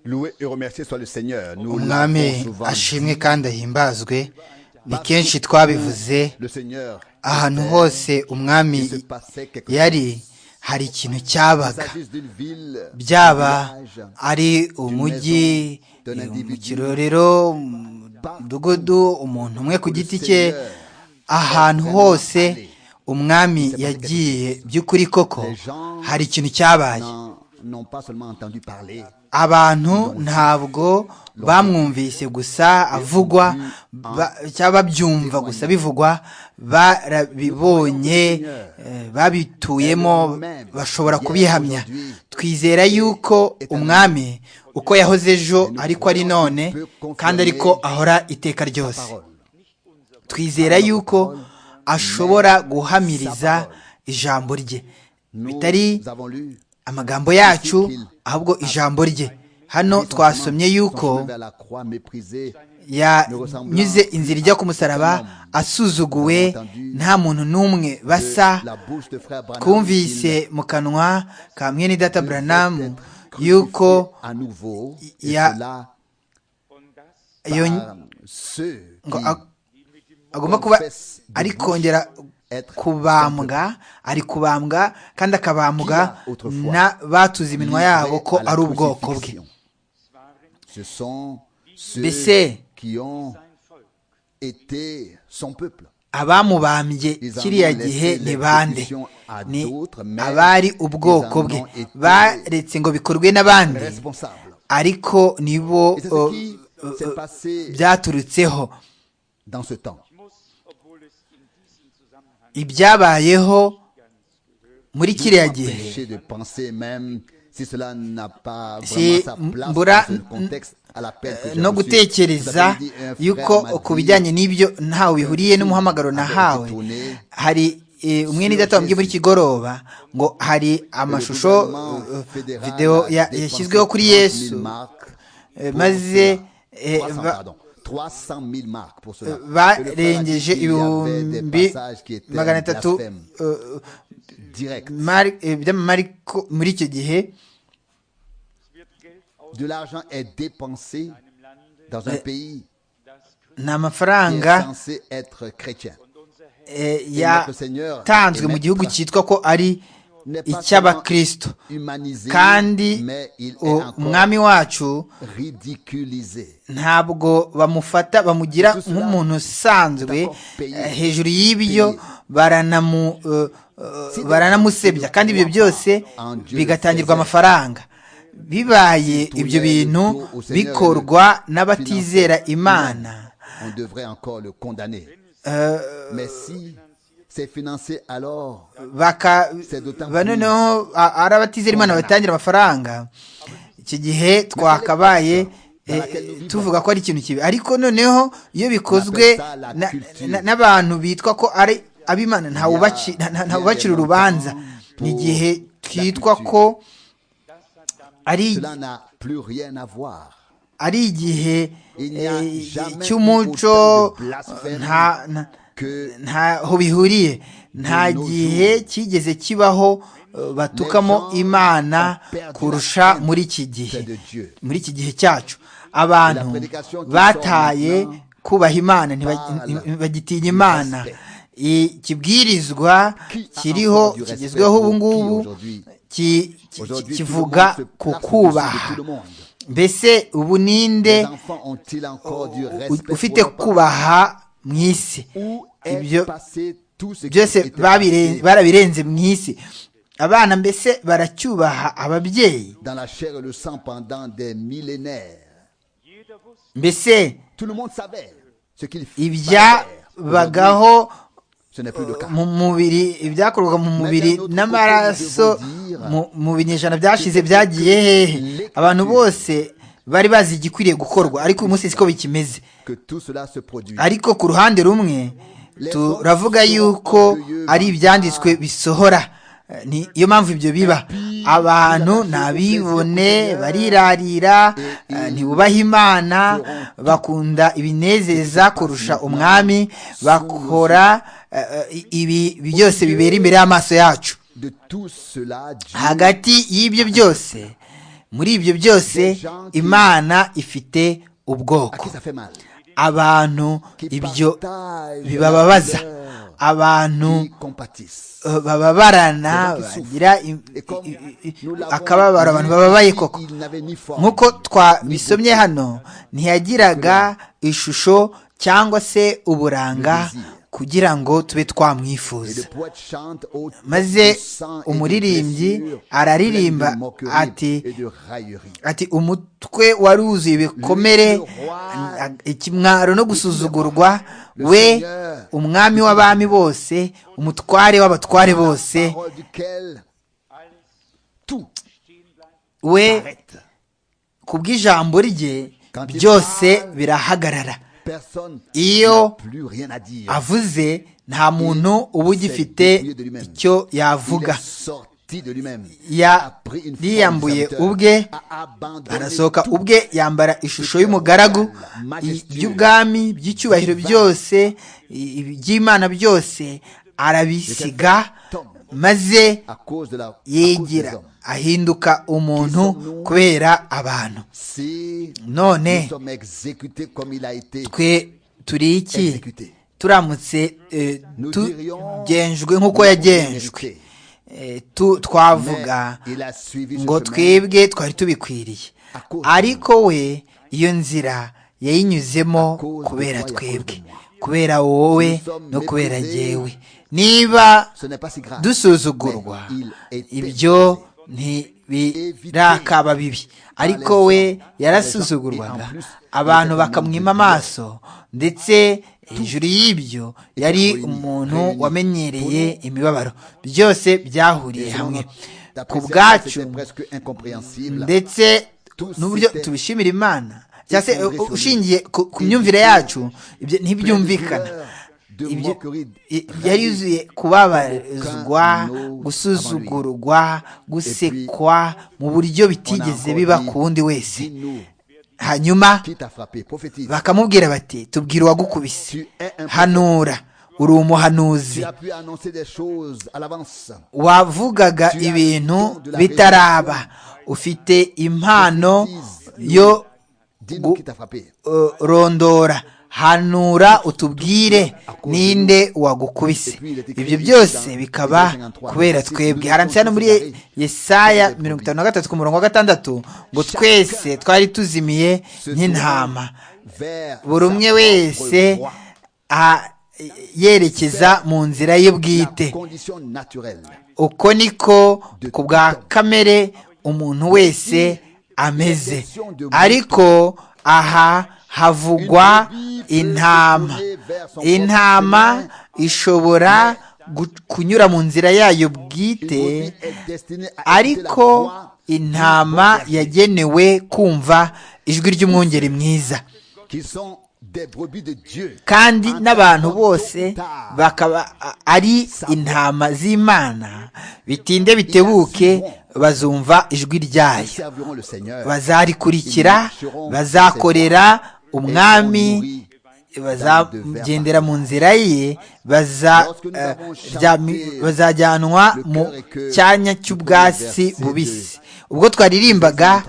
loué et remercié soit le Seigneur. Nous umwami l'avons souvent ashimwe kandi ahimbazwe ni kenshi twabivuze dit. Le Seigneur, ahantu hose umwami il se passait quelque yari hari ikintu cyabaga chose. Il s'agisse d'une ville, byaba d'un village, ari umujyi mu kirorero mu mudugudu umuntu umwe ku giti cye ahantu hose umwami yagiye by'ukuri koko hari ikintu cyabaye n'en- n'ont pas seulement entendu parler, abantu ntabwo bamwumvise gusa avugwa ba- cyangwa babyumva gusa bivugwa barabibonye eh, babituyemo bashobora kubihamya twizera yuko umwami uko yahoze ejo ariko ari none kandi ariko ahora iteka ryose twizera yuko ashobora guhamiriza ijambo rye nous bitari avons lu amagambo yacu ahubwo ijambo rye hano twasomye son chemin yuko vers la croix méprisée, yanyuze inzira ijya ku musaraba asuzuguwe nta muntu n'umwe basa la bouche de frère Branham twumvise mu kanwa ka mwene data buranamu yuko à nouveau, et ya- cela iyo par ceux ngo qui a- agomba kuba ari kongera kubambwa ari kubambwa kandi akabambwa na batuze iminwa yabo ko livraient à la ari ubwoko bwe crucifixion. Ce sont ceux Mbese- qui ont été son peuple. abamubambye kiriya gihe ni bande ni abari ubwoko bwe baretse ngo bikorwe n'abandi Responsable. ariko nibo Et c'est uh, ce qui uh, s'est passé byaturutseho dans ce temps. ibyabayeho muri kiriya gihe Empêché de penser même si cela n'a pas Si vraiment sa place mbura- dans ce contexte à l'appel que j'ai no reçu. gutekereza Cet après-midi, un frère yuko m'a ku dit, bijyanye n'ibyo ntawe bihuriye n'umuhamagaro nahawe hari eh, umwe n'idata wambwiye muri kigoroba ngo hari amashusho le gouvernement eh, fédéral videwo a ya- dépensé yashyizweho kuri 30 000 yesu marks eh, pour maze cela. eh, 300, ba- pardon, 300 000 marques pour cela. Et le frère a dit barengeje qu'il y avait ibihumbi des passages qui étaient magana atatu blasphèmes, eh, directs. mari- eh, by'amamariko muri icyo gihe De l'argent est dépensé dans un pays ni qui est amafaranga censé être chrétien. eh, Et notre Seigneur yatanzwe est mu gihugu maître. cyitwa ko ari N'est pas icy'abakristo seulement humanisé, kandi mais il est u- encore umwami wacu ridiculisé. ntabwo bamufata bamugira nk'umuntu usanzwe eh, hejuru y'ibyo baranamu eh, eh, baranamusebya kandi ibyo byose bigatangirwa amafaranga bibaye ibyo bintu bikorwa n'abatizera imana On devrait encore le condamner. eh, Mais si c'est financé alors, baka ba- noneho a- ari abatizera imana batangira amafaranga icyo gihe twakabaye eh, eh, tuvuga ko ari ikintu kibi ariko noneho iyo bikozwe na- na- n'abantu bitwa ko ari ab'imana ntawubaci- nta- nta- ntawubacira urubanza ni igihe twitwa ko ari cela n'a plus rien à voir. ari igihe Il n'y a eh, jamais cy'umuco eu autant de blasphème nta- nta- que- ntaho bihuriye nta nos gihe jours. kigeze kibaho eh, batukamo Les gens imana ont perdu kurusha la haine muri iki gihe de Dieu. muri iki gihe cyacu abantu La prédication qui bataye sort maintenant kubaha imana ntiba- parle nti- bagitinya du imana respect. ikibwirizwa Qui a kiriho encore du respect kigezweho pour qui ubu ngubu aujourd'hui? ki- ki- Aujourd'hui, tout le kivuga monde se place ku au-dessus de kubaha tout le monde. mbese ubu Les ninde enfants ont-ils encore du u- respect ufite pour leurs parents? kubaha mu isi Où ibyo est passé tout ce qui byose était babire- passé barabirenze mu isi abana mbese baracyubaha ababyeyi dans la chair et le sang pendant des millénaires. mbese Tout le monde savait ce qu'il fallait faire. Aujourd'hui, ibyabagaho ce n'est plus le cas. mu mubiri ibyakorwaga mu mubiri n'amaraso mu- mu binyejana byashize byagiye hehe abantu bose bari bazi igikwiriye gukorwa ariko uyu munsi siko bikimeze Que tout cela se produit. ariko ku ruhande rumwe turavuga yuko ari ibyanditswe bisohora Eh, ni iyo mpamvu ibyo biba abantu ntabibone barirarira eh, ntibubaha imana bakunda ibinezeza kurusha umwami bakora eh, eh, ibi byose bibera imbere y'amaso yacu hagati y'ibyo byose muri ibyo byose imana ifite ubwoko abantu ibyo bibababaza abantu bababarana bagira akababaro abantu bababaye koko nk'uko twabisomye hano ntiyagiraga ishusho cyangwa se uburanga kugira ngo tube twamwifuza maze umuririmbyi araririmba ati ati umutwe wari wuzuye ibikomere ikimwaro no gusuzugurwa we umwami w'abami bose umutware w'abatware bose we ku bw'ijambo rye byose birahagarara iyo avuze nta muntu uba ugifite icyo yavuga yiyambuye ubwe arasohoka ubwe yambara ishusho y'umugaragu by'ubwami by'icyubahiro byose iby'imana byose arabisiga maze yigira ahinduka umuntu kubera abantu none twe turi iki turamutse tugenjwe nk'uko yagenjwe twavuga ngo twebwe twari tubikwiriye ariko we iyo nzira yayinyuzemo kubera twebwe kubera wowe no kubera yewe niba dusuzugurwa ibyo ntibirakaba bibi ariko we yarasuzugurwaga abantu bakamwima amaso ndetse hejuru y'ibyo yari umuntu wamenyereye imibabaro byose byahuriye hamwe ku bwacu ndetse n'uburyo tubishimira imana cyangwa se ushingiye ku myumvire yacu ntibyumvikana yari yuzuye kubabazwa gusuzugurwa gusekwa mu buryo bitigeze biba ku wundi wese hanyuma bakamubwira bati tubwira uwagukubise hanura uri umuhanuzi wavugaga ibintu bitaraba ufite impano yo rondora hanura utubwire ninde wagukubise ibyo byose bikaba kubera twebwe harambitse hano muri yesaya mirongo itanu na gatatu ku murongo wa gatandatu ngo twese twari tuzimiye nk'intama buri umwe wese yerekeza mu nzira ye bwite uko niko ku bwa kamere umuntu wese ameze ariko aha havugwa intama intama ishobora kunyura mu nzira yayo bwite ariko intama yagenewe kumva ijwi ry'umwungeri mwiza kandi n'abantu bose bakaba ari intama z'imana bitinde bitebuke bazumva ijwi ryayo bazarikurikira bazakorera umwami bazagendera mu nzira ye bazajyanwa mu cyanya cy'ubwatsi bubisi ubwo twaririmbaga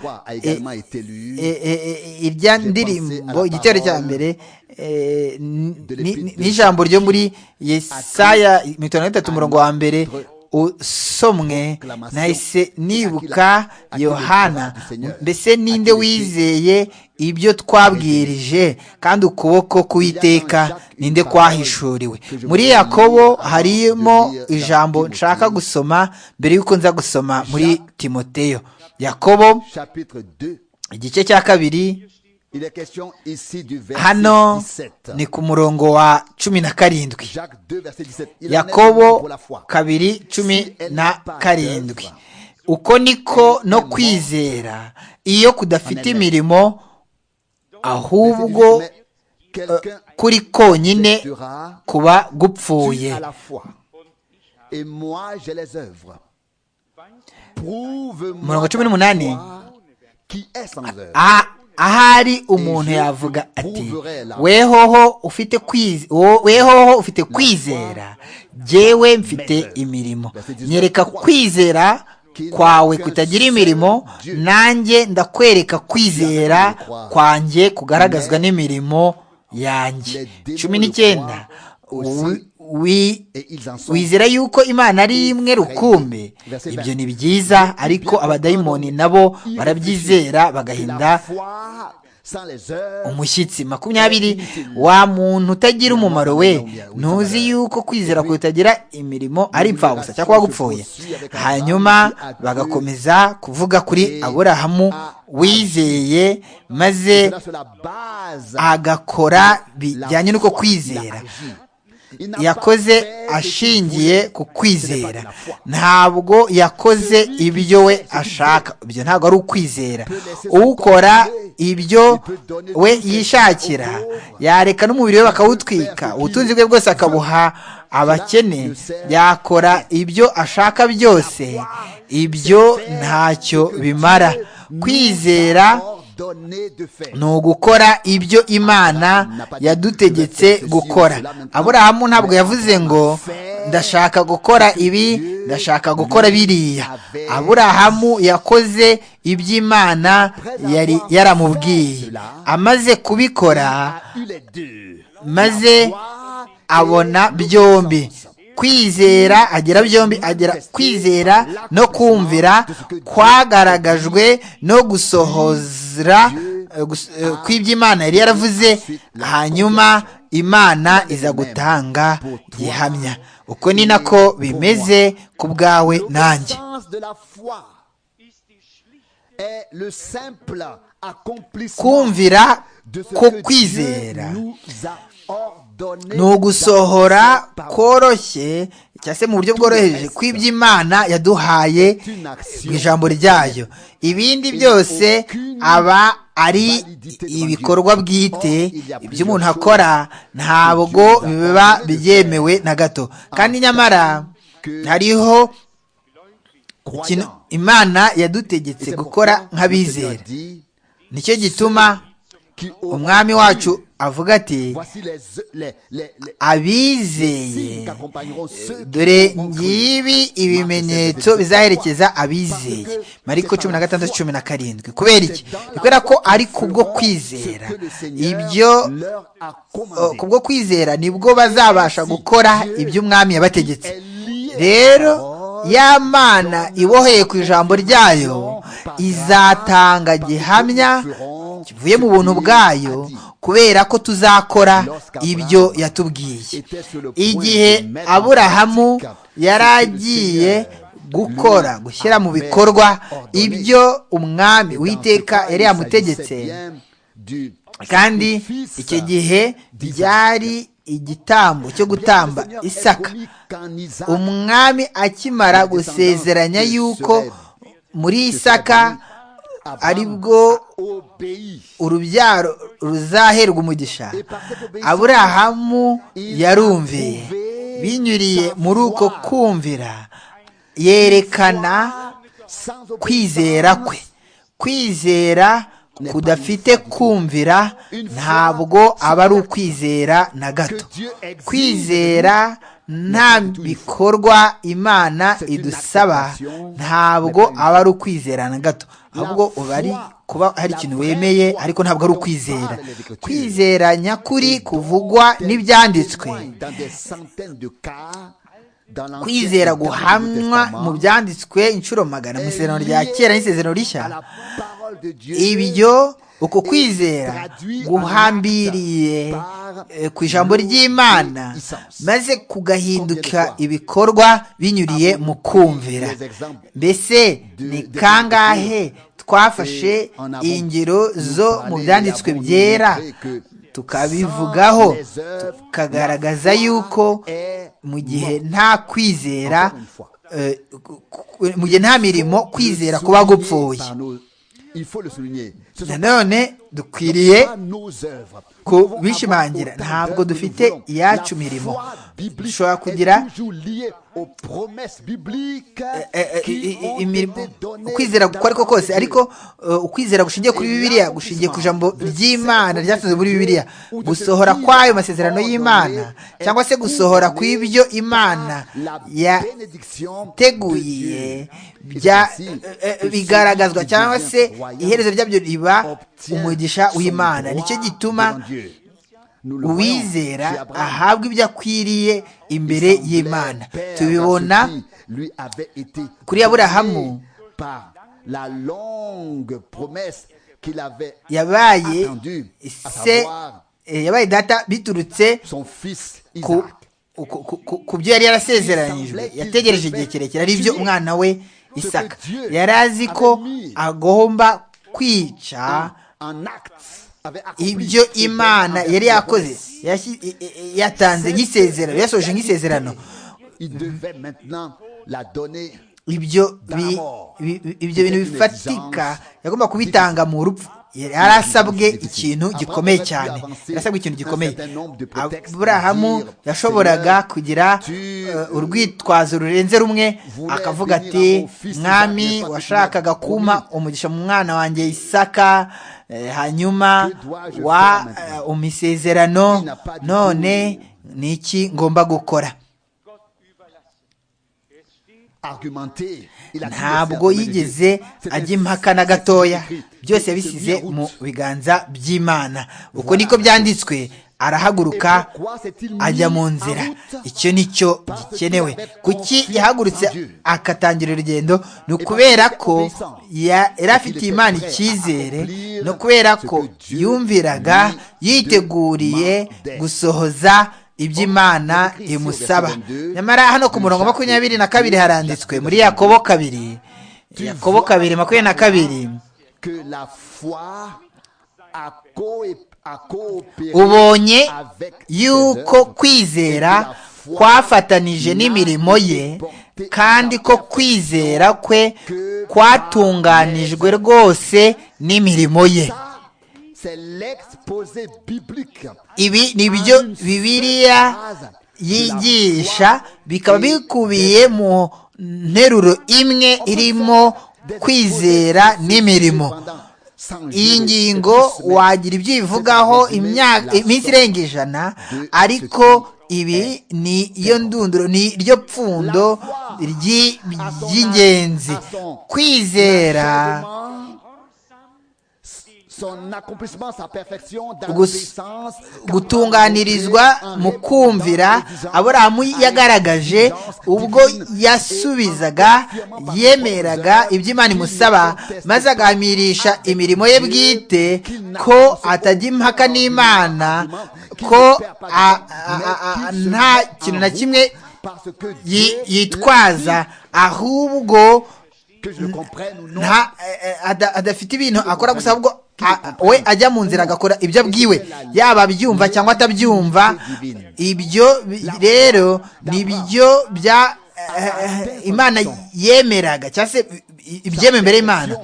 irya ndirimbo igitero cya mbere n'ijambo ryo muri yesaya mirongo itanu na gatatu umurongo wa mbere usomwe nahise nibuka yohana mbese ninde wizeye ibyo twabwirije kandi ukuboko k'uwiteka ninde kwahishuriwe muri yakobo harimo ijambo nshaka gusoma mbere y'uko nza gusoma muri timoteyo yakobo igice cya kabiri hano ni ku murongo wa cumi na karindwi yakobo kabiri cumi na karindwi uko niko no kwizera iyo kudafite imirimo ahubwo kuri konyine kuba gupfuye murongo cumi n'umunani ahari umuntu yavuga ati wehoho ufite wehoho ufite kwizera jyewe mfite imirimo nyereka kwizera kwawe kutagira imirimo nanjye ndakwereka kwizera kwanjye kugaragazwa n'imirimo yanjye cumi n'icyenda wizera yuko imana ari imwe rukumbi ibyo ni byiza ariko abadayimoni nabo barabyizera bagahinda umushyitsi makumyabiri wa muntu utagira umumaro we ntuzi yuko kwizera kutagira imirimo ari impfabusa cyangwa wagupfuye hanyuma bagakomeza kuvuga kuri aburahamu wizeye maze agakora bijyanye n'uko kwizera yakoze ashingiye ku kwizera ntabwo yakoze ibyo we ashaka ibyo ntabwo ari ukwizera ukora ibyo we yishakira yareka n'umubiri we bakawutwika ubutunzi bwe bwose akabuha abakene yakora ibyo ashaka byose ibyo ntacyo bimara kwizera ni ugukora ibyo imana yadutegetse gukora aburahamu ntabwo yavuze ngo ndashaka gukora ibi ndashaka gukora biriya aburahamu yakoze iby'imana yari yaramubwiye amaze kubikora maze abona byombi kwizera agera byombi agera kwizera no kumvira kwagaragajwe no gusohozra kw'iby'imana yari yaravuze hanyuma imana iza gutanga gihamya uko ni nako bimeze ku bwawe nanjye kumvira ko kwizera ni ugusohora koroshye cyangwa se mu buryo bworoheje kw'iby'imana yaduhaye mu ijambo ryayo ibindi byose aba ari ibikorwa bwite ibyo umuntu akora ntabwo biba byemewe na gato kandi nyamara hariho imana yadutegetse gukora nk'abizera nicyo gituma umwami wacu avuga ati abizeye dore ngibi ibimenyetso bizaherekeza abizeye mariko cumi na gatandatu cumi na karindwi kubera iki kubera ko ari kubwo kwizera ibyo kubwo kwizera nibwo bazabasha gukora ibyo umwami yabategetse rero ya mana iboheye ku ijambo ryayo izatanga gihamya kivuye mu buntu bwayo kubera ko tuzakora ibyo yatubwiye igihe aburahamu yari agiye gukora gushyira mu bikorwa ibyo umwami witeka yari yamutegetse kandi icyo gihe byari igitambo cyo gutamba isaka umwami akimara gusezeranya yuko muri isaka aribwo urubyaro ruzaherwa umugisha aburahamu yarumviye binyuriye muri uko kumvira yerekana kwizera kwe kwizera kudafite kumvira ntabwo aba ari ukwizera na gato kwizera nta bikorwa imana idusaba ntabwo aba ari ukwizera na gato ahubwo uba ari kuba hari ikintu wemeye ariko ntabwo ari ukwizera kwizera nyakuri kuvugwa n'ibyanditswe kwizera guhamwa mu byanditswe inshuro magana mu isezerano rya kera n'isezerano rishya ibyo uko kwizera guhambiriye ku ijambo ry'imana maze kugahinduka ibikorwa binyuriye mu kumvira mbese ni kangahe twafashe ingero zo mu byanditswe byera tukabivugaho tukagaragaza yuko mu gihe nta kwizera mu gihe nta mirimo kwizera kuba gupfuye nanone dukwiriye kubishimangira ntabwo dufite iyacu mirimo dushobora kugira ukwizera uko ariko kose ariko ukwizera gushingiye kuri bibiliya gushingiye ku ijambo ry'imana ryasoze muri bibiliya gusohora kwayo masezerano y'imana cyangwa se gusohora ku ibyo imana yateguye bigaragazwa cyangwa se iherezo ryabyo riba umugisha w'imana nicyo gituma uwizera ahabwa ibyo akwiriye imbere y'imana tubibona kuri aburahamu yabaye se yabaye data biturutse ku byo yari yarasezeranyijwe yategereje igihe kirekire ari byo umwana we isaka yari azi ko agomba kwica ibyo imana yari yakoze yatanze nk'isezerano yasoje nk'isezerano ibyo bintu bifatika yagomba kubitanga mu rupfu yari asabwe ikintu gikomeye cyane yarasabwe ikintu gikomeye aburahamu yashoboraga kugira urwitwazo rurenze rumwe akavuga ati mwami washakaga kuma umugisha mu mwana wanjye isaka hanyuma wa umisezerano none ni iki ngomba gukora ntabwo yigeze ajya impaka na gatoya byose yabisize mu biganza by'imana uko niko byanditswe arahaguruka ajya mu nzira icyo ni cyo gikenewe kuki yahagurutse akatangira urugendo ni ukubera ko yari afitiye imana icyizere ni ukubera ko yumviraga yiteguriye gusohoza iby'imana imusaba nyamara hano ku murongo makumyabiri na kabiri haranditswe muri yakobo kabiri yakobo kabiri makumyabiri na kabiri ubonye yuko kwizera kwafatanije n'imirimo ye kandi ko kwizera kwe kwatunganijwe rwose n'imirimo ye ibi ni byo bibiriya yigisha bikaba bikubiye mu nteruro imwe irimo kwizera n'imirimo iyi ngingo wagira ibyo ivugaho iminsi irenga ijana ariko ibi ni iyo ndunduro ni ryo pfundo ry'ingenzi kwizera gutunganirizwa mu kumvira aburahamu yagaragaje ubwo yasubizaga yemeraga ibyo imana imusaba maze agahamirisha imirimo ye bwite ko atajya impaka n'imana ko nta kintu na kimwe yitwaza ahubwo adafite ibintu akora gusa ahubwo we ajya mu nzira agakora ibyo abwiwe yaba abyumva cyangwa atabyumva ibyo rero ni byo bya imana yemeraga cyangwa se ibyemewe imbere y'imana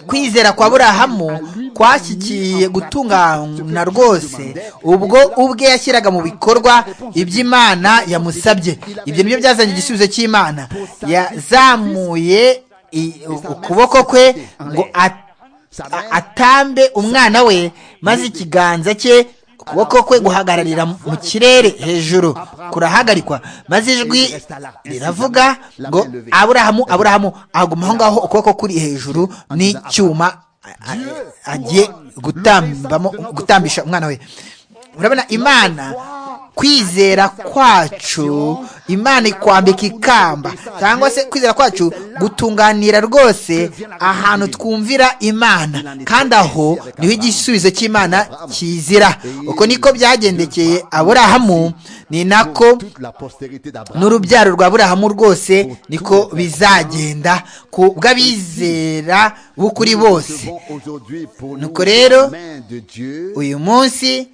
kwizera kwa burahamu kwashyikiye gutungana rwose ubwo ubwe yashyiraga mu bikorwa iby'imana yamusabye ibyo nibyo byazanye igisubizo cy'imana yazamuye ukuboko kwe ngo atambe umwana we maze ikiganza cye ukuboko kwe guhagararira mu kirere hejuru kurahagarikwa maze ijwi riravuga ngo aburahamu aburahamu aguma aho ngaho ukuboko kuri hejuru n'icyuma agiye gutambisha umwana we urabona imana kwizera kwacu imana ikwambika ikamba cyangwa se kwizera kwacu gutunganira rwose ahantu twumvira imana kandi aho niho igisubizo cy'imana kizira uko niko byagendekeye aburahamu ni nako n'urubyaro rwa aburahamu rwose niko bizagenda ku bw'abizera b'ukuri bose nuko rero uyu munsi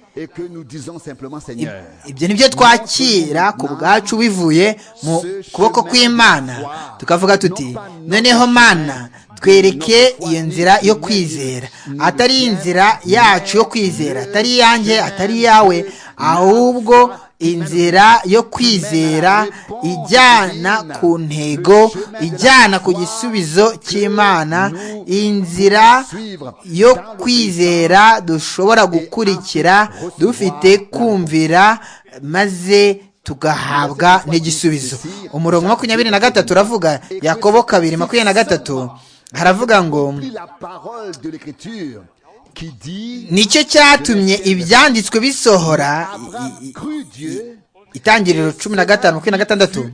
ibyo ni byo twakira ku bwacu bivuye mu kuboko kw'imana tukavuga tuti noneho mana twereke iyo nzira yo kwizera atari inzira yacu yo kwizera atari iyanjye atari iyawe ahubwo inzira yo kwizera ijyana ku ntego ijyana ku gisubizo cy'imana inzira yo kwizera dushobora gukurikira dufite kumvira maze tugahabwa n'igisubizo umurongo makumyabiri na gatatu uravuga yakobo kabiri makumyabiri na gatatu haravuga ngo nicyo cyatumye ibyanditswe bisohora itangiriro cumi na gatanu makumyabiri na gatandatu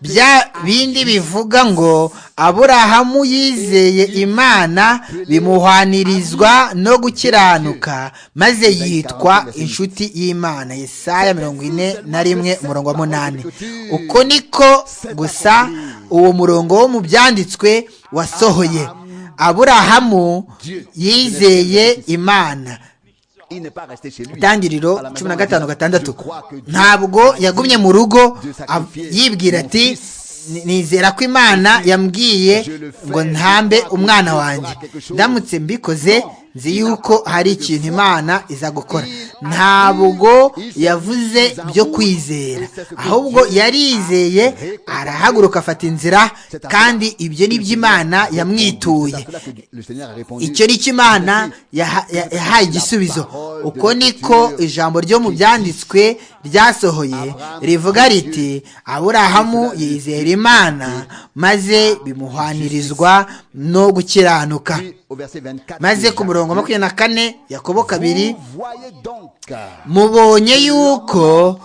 bya bindi bivuga ngo aburahamu yizeye imana bimuhwanirizwa no gukiranuka maze yitwa inshuti y'imana Yesaya mirongo ine na rimwe umurongo wa munani uko niko gusa uwo murongo wo mu byanditswe wasohoye aburahamu yizeye imana itangiriro cumi na gatanu gatandatu ntabwo yagumye mu rugo yibwira ati nizera ko imana yambwiye ngo ntambe umwana wanjye ndamutse mbikoze nzi yuko hari ikintu imana iza gukora ntabwo yavuze byo kwizera ahubwo yarizeye arahaguruka afata inzira kandi ibyo ni imana yamwituye icyo ni imana yahaye igisubizo uko niko ijambo ryo mu byanditswe ryasohoye rivuga riti aburahamu yizera imana maze bimuhwanirizwa no gukiranuka maze ku murongo wa makumyabiri na kane yakobo kabiri mubonye yuko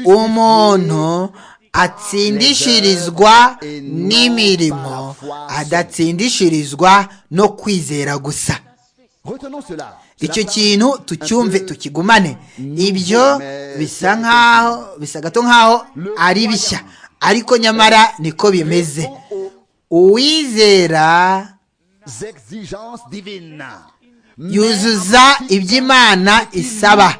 umuntu atsindishirizwa n'imirimo adatsindishirizwa no kwizera gusa icyo kintu tucyumve tukigumane ibyo bisa nk'aho bisa gato nk'aho ari bishya ariko nyamara niko bimeze uwizera yuzuza iby'imana isaba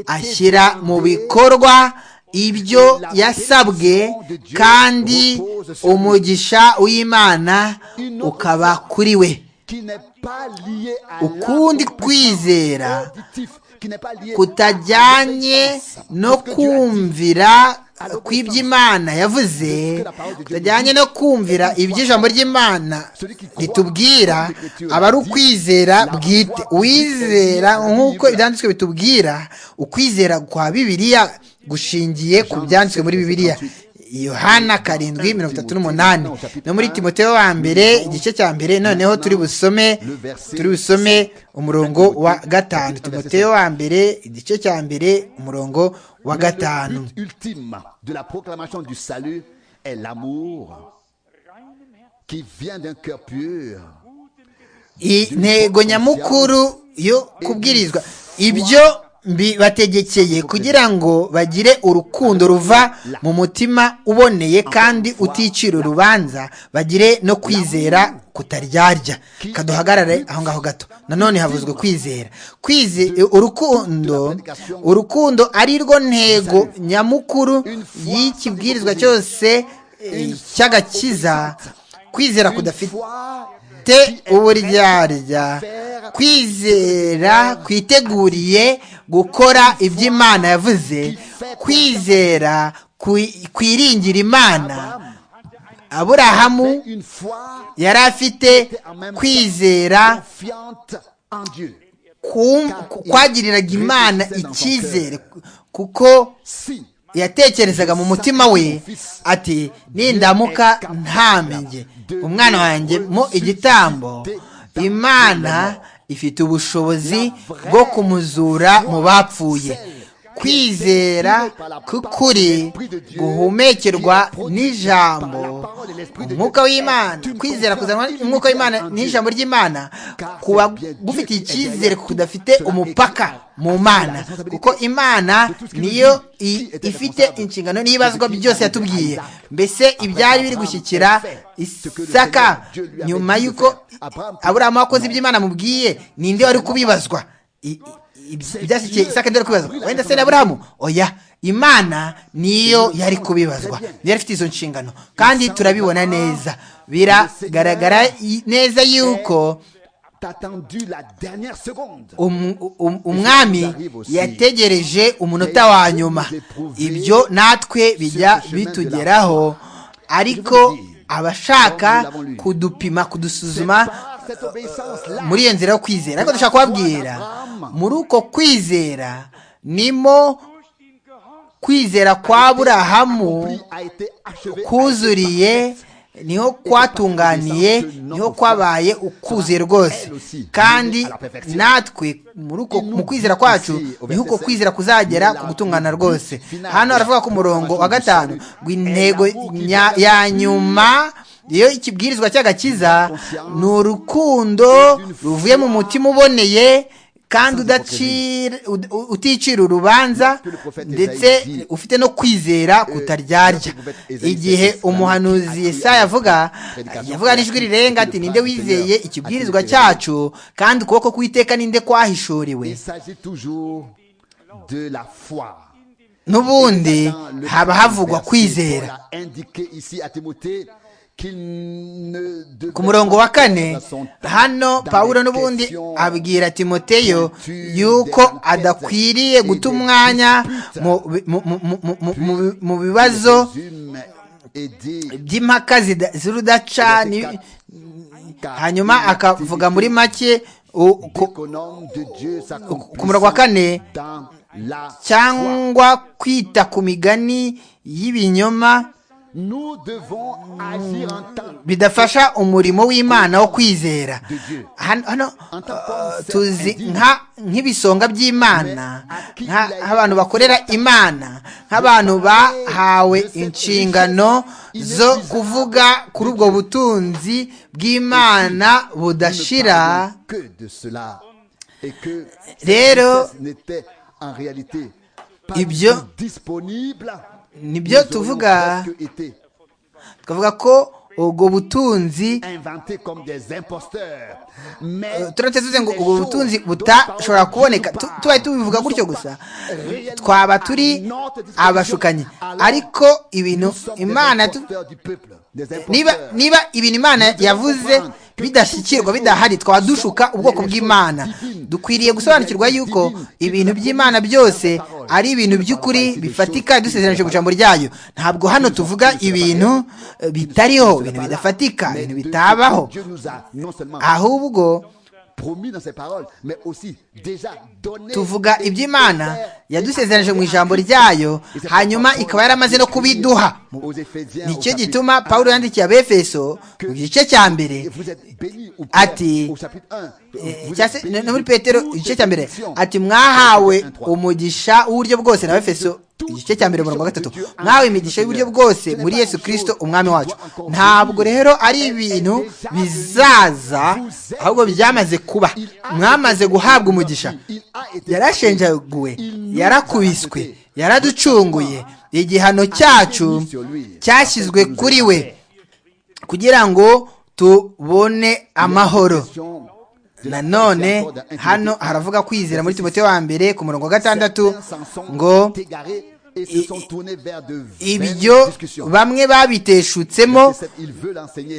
ashyira mu bikorwa ibyo yasabwe kandi umugisha w'imana ukaba kuri we ukundi kwizera kutajyanye no kumvira kw'iby'imana yavuze tutajyanye no kumvira iby'ijambo ry'imana ritubwira aba ari ukwizera bwite uwizera nk'uko ibyanditswe bitubwira ukwizera kwa bibiliya gushingiye ku byanditswe muri bibiliya yohana karindwi mirongo itatu n'umunani no muri timoteo wa mbere igice cya mbere noneho turi busome turi busome umurongo wa gatanu timoteo wa mbere igice cya mbere umurongo wa gatanu intego nyamukuru yo kubwirizwa ibyo bibategekeye kugira ngo bagire urukundo ruva mu mutima uboneye kandi uticira urubanza bagire no kwizera kutaryarya kaduhagarare aho ngaho gato nanone havuzwe kwizera urukundo urukundo ari rwo ntego nyamukuru y'ikibwirizwa cyose cy'agakiza kwizera kudafite uburyarya kwizera kwiteguriye gukora ibyo imana yavuze kwizera kwiringira imana aburahamu yari afite kwizera kwagiriraga imana icyizere kuko yatekerezaga mu mutima we ati nindamuka ntamenye umwana wanjye mu igitambo imana ifite ubushobozi bwo kumuzura mu bapfuye kwizera k'ukuri guhumekerwa n'ijambo umwuka w'imana kwizera kuzanwa umwuka w'imana n'ijambo ry'imana kuba gufite icyizere kudafite umupaka mu mana kuko imana niyo ifite inshingano n'ibazwa byose yatubwiye mbese ibyari biri gushyikira isaka nyuma y'uko aburahamu wakoze iby'imana amubwiye ninde wari kubibazwa ibyashyikiye isaka nde kubibazwa wenda se na aburahamu oya imana niyo yari kubibazwa yari ifite izo nshingano kandi turabibona neza biragaragara neza yuko umwami yategereje umunota wa nyuma ibyo natwe bijya bitugeraho ariko abashaka kudupima kudusuzuma muri iyo nzira yo kwizera ariko dushaka kubabwira muri uko kwizera nimo kwizera kwa burahamu kuzuriye niho kwatunganiye niho kwabaye ukuze rwose kandi natwe mu kwizera kwacu niho uko kwizera kuzagera ku gutungana rwose hano haravuga ku murongo wa gatanu intego ya nyuma iyo ikibwirizwa cy'agakiza ni urukundo ruvuye mu mutima uboneye kandi uticira urubanza ndetse ufite no kwizera kutaryarya igihe umuhanuzi Yesaya avuga yavuga n'ijwi rirenga ati ninde wizeye ikibwirizwa cyacu kandi ukuboko kw'iteka ninde kwahishuriwe n'ubundi haba havugwa kwizera ku murongo wa kane hano paul n'ubundi abwira timoteyo yuko adakwiriye guta umwanya mu bibazo by'impaka z'urudaca hanyuma akavuga muri make ku murongo wa kane cyangwa kwita ku migani y'ibinyoma bidafasha umurimo w'imana wo kwizera hano tuzi nk'ibisonga by'imana nk'abantu bakorera imana nk'abantu bahawe inshingano zo kuvuga kuri ubwo butunzi bw'imana budashira rero ibyo nibyo tuvuga twavuga ko ubwo butunzi turamutse tuvuze ngo ubwo butunzi butashobora kuboneka tubaye tubivuga gutyo gusa twaba turi abashukanyi ariko ibintu imana niba ibintu imana yavuze bidashyikirwa bidahari twaba dushuka ubwoko bw'imana dukwiriye gusobanukirwa yuko ibintu by'imana byose ari ibintu by'ukuri bifatika dusezeranyije ijambo ryayo ntabwo hano tuvuga ibintu bitariho ibintu bidafatika ibintu bitabaho ahubwo tuvuga iby'imana yadusezeranyije mu ijambo ryayo hanyuma ikaba yaramaze no kubiduha nicyo gituma paul yandikiye abefeso mu gice cya mbere ati no muri petero igice cya mbere ati mwahawe umugisha w'uburyo bwose na befeso igice cya mbere mirongo gatatu mwahawe imigisha y'uburyo bwose muri yesu kirisito umwami wacu ntabwo rero ari ibintu bizaza ahubwo byamaze kuba mwamaze guhabwa umugisha yarashenjaguwe yarakubiswe yaraducunguye igihano cyacu cyashyizwe kuri we kugira ngo tubone amahoro nanone hano haravuga kwizera muri timote wa mbere ku murongo wa gatandatu ngo ibyo bamwe babiteshutsemo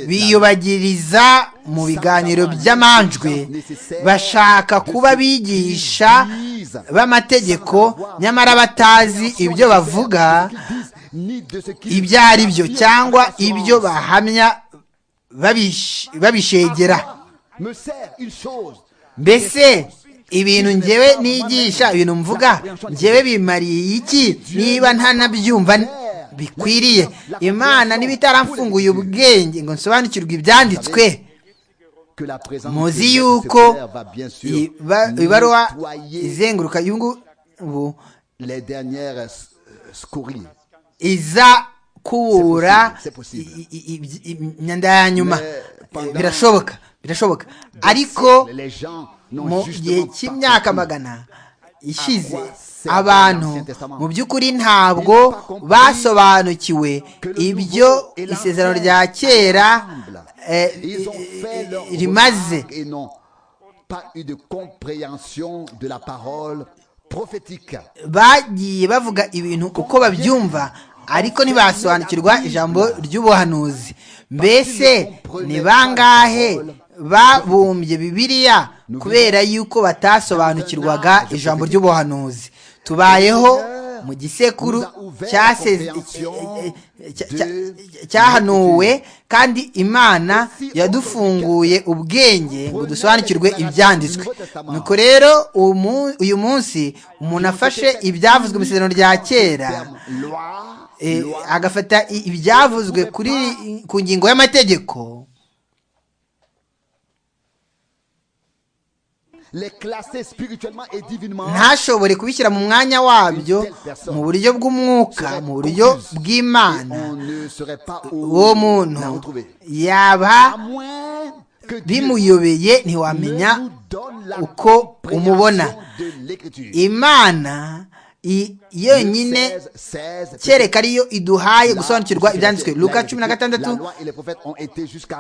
biyubagiriza mu biganiro by'amanjwe bashaka kuba bigisha b'amategeko nyamara batazi ibyo bavuga ibyo ari byo cyangwa ibyo bahamya babishegera mbese ibintu ngewe nigisha ibintu mvuga ngewe bimariye iki niba ntanabyumva bikwiriye imana niba itaramfunguye ubwenge ngo nsobanukirwe ibyanditswe muzi yuko ibaruwa izenguruka ubu iza kubura imyanda ya nyuma birashoboka birashoboka ariko mu gihe cy'imyaka magana ishize abantu mu by'ukuri ntabwo basobanukiwe ibyo isezerano rya kera rimaze bagiye bavuga ibintu uko babyumva ariko ntibasobanukirwa ijambo ry'ubuhanuzi mbese ni bangahe babumbye bibiliya kubera yuko batasobanukirwaga ijambo ry'ubuhanuzi tubayeho mu gisekuru cyahanuwe kandi imana yadufunguye ubwenge ngo dusobanukirwe ibyanditswe nuko rero uyu munsi umuntu afashe ibyavuzwe mu isezerano rya kera agafata ibyavuzwe ku ngingo y'amategeko ntashobore kubishyira mu mwanya wabyo mu buryo bw'umwuka mu buryo bw'imana uwo muntu yaba bimuyobeye ntiwamenya uko umubona imana yonyine kereka ariyo iduhaye gusobanukirwa ibyanditswe luka cumi na gatandatu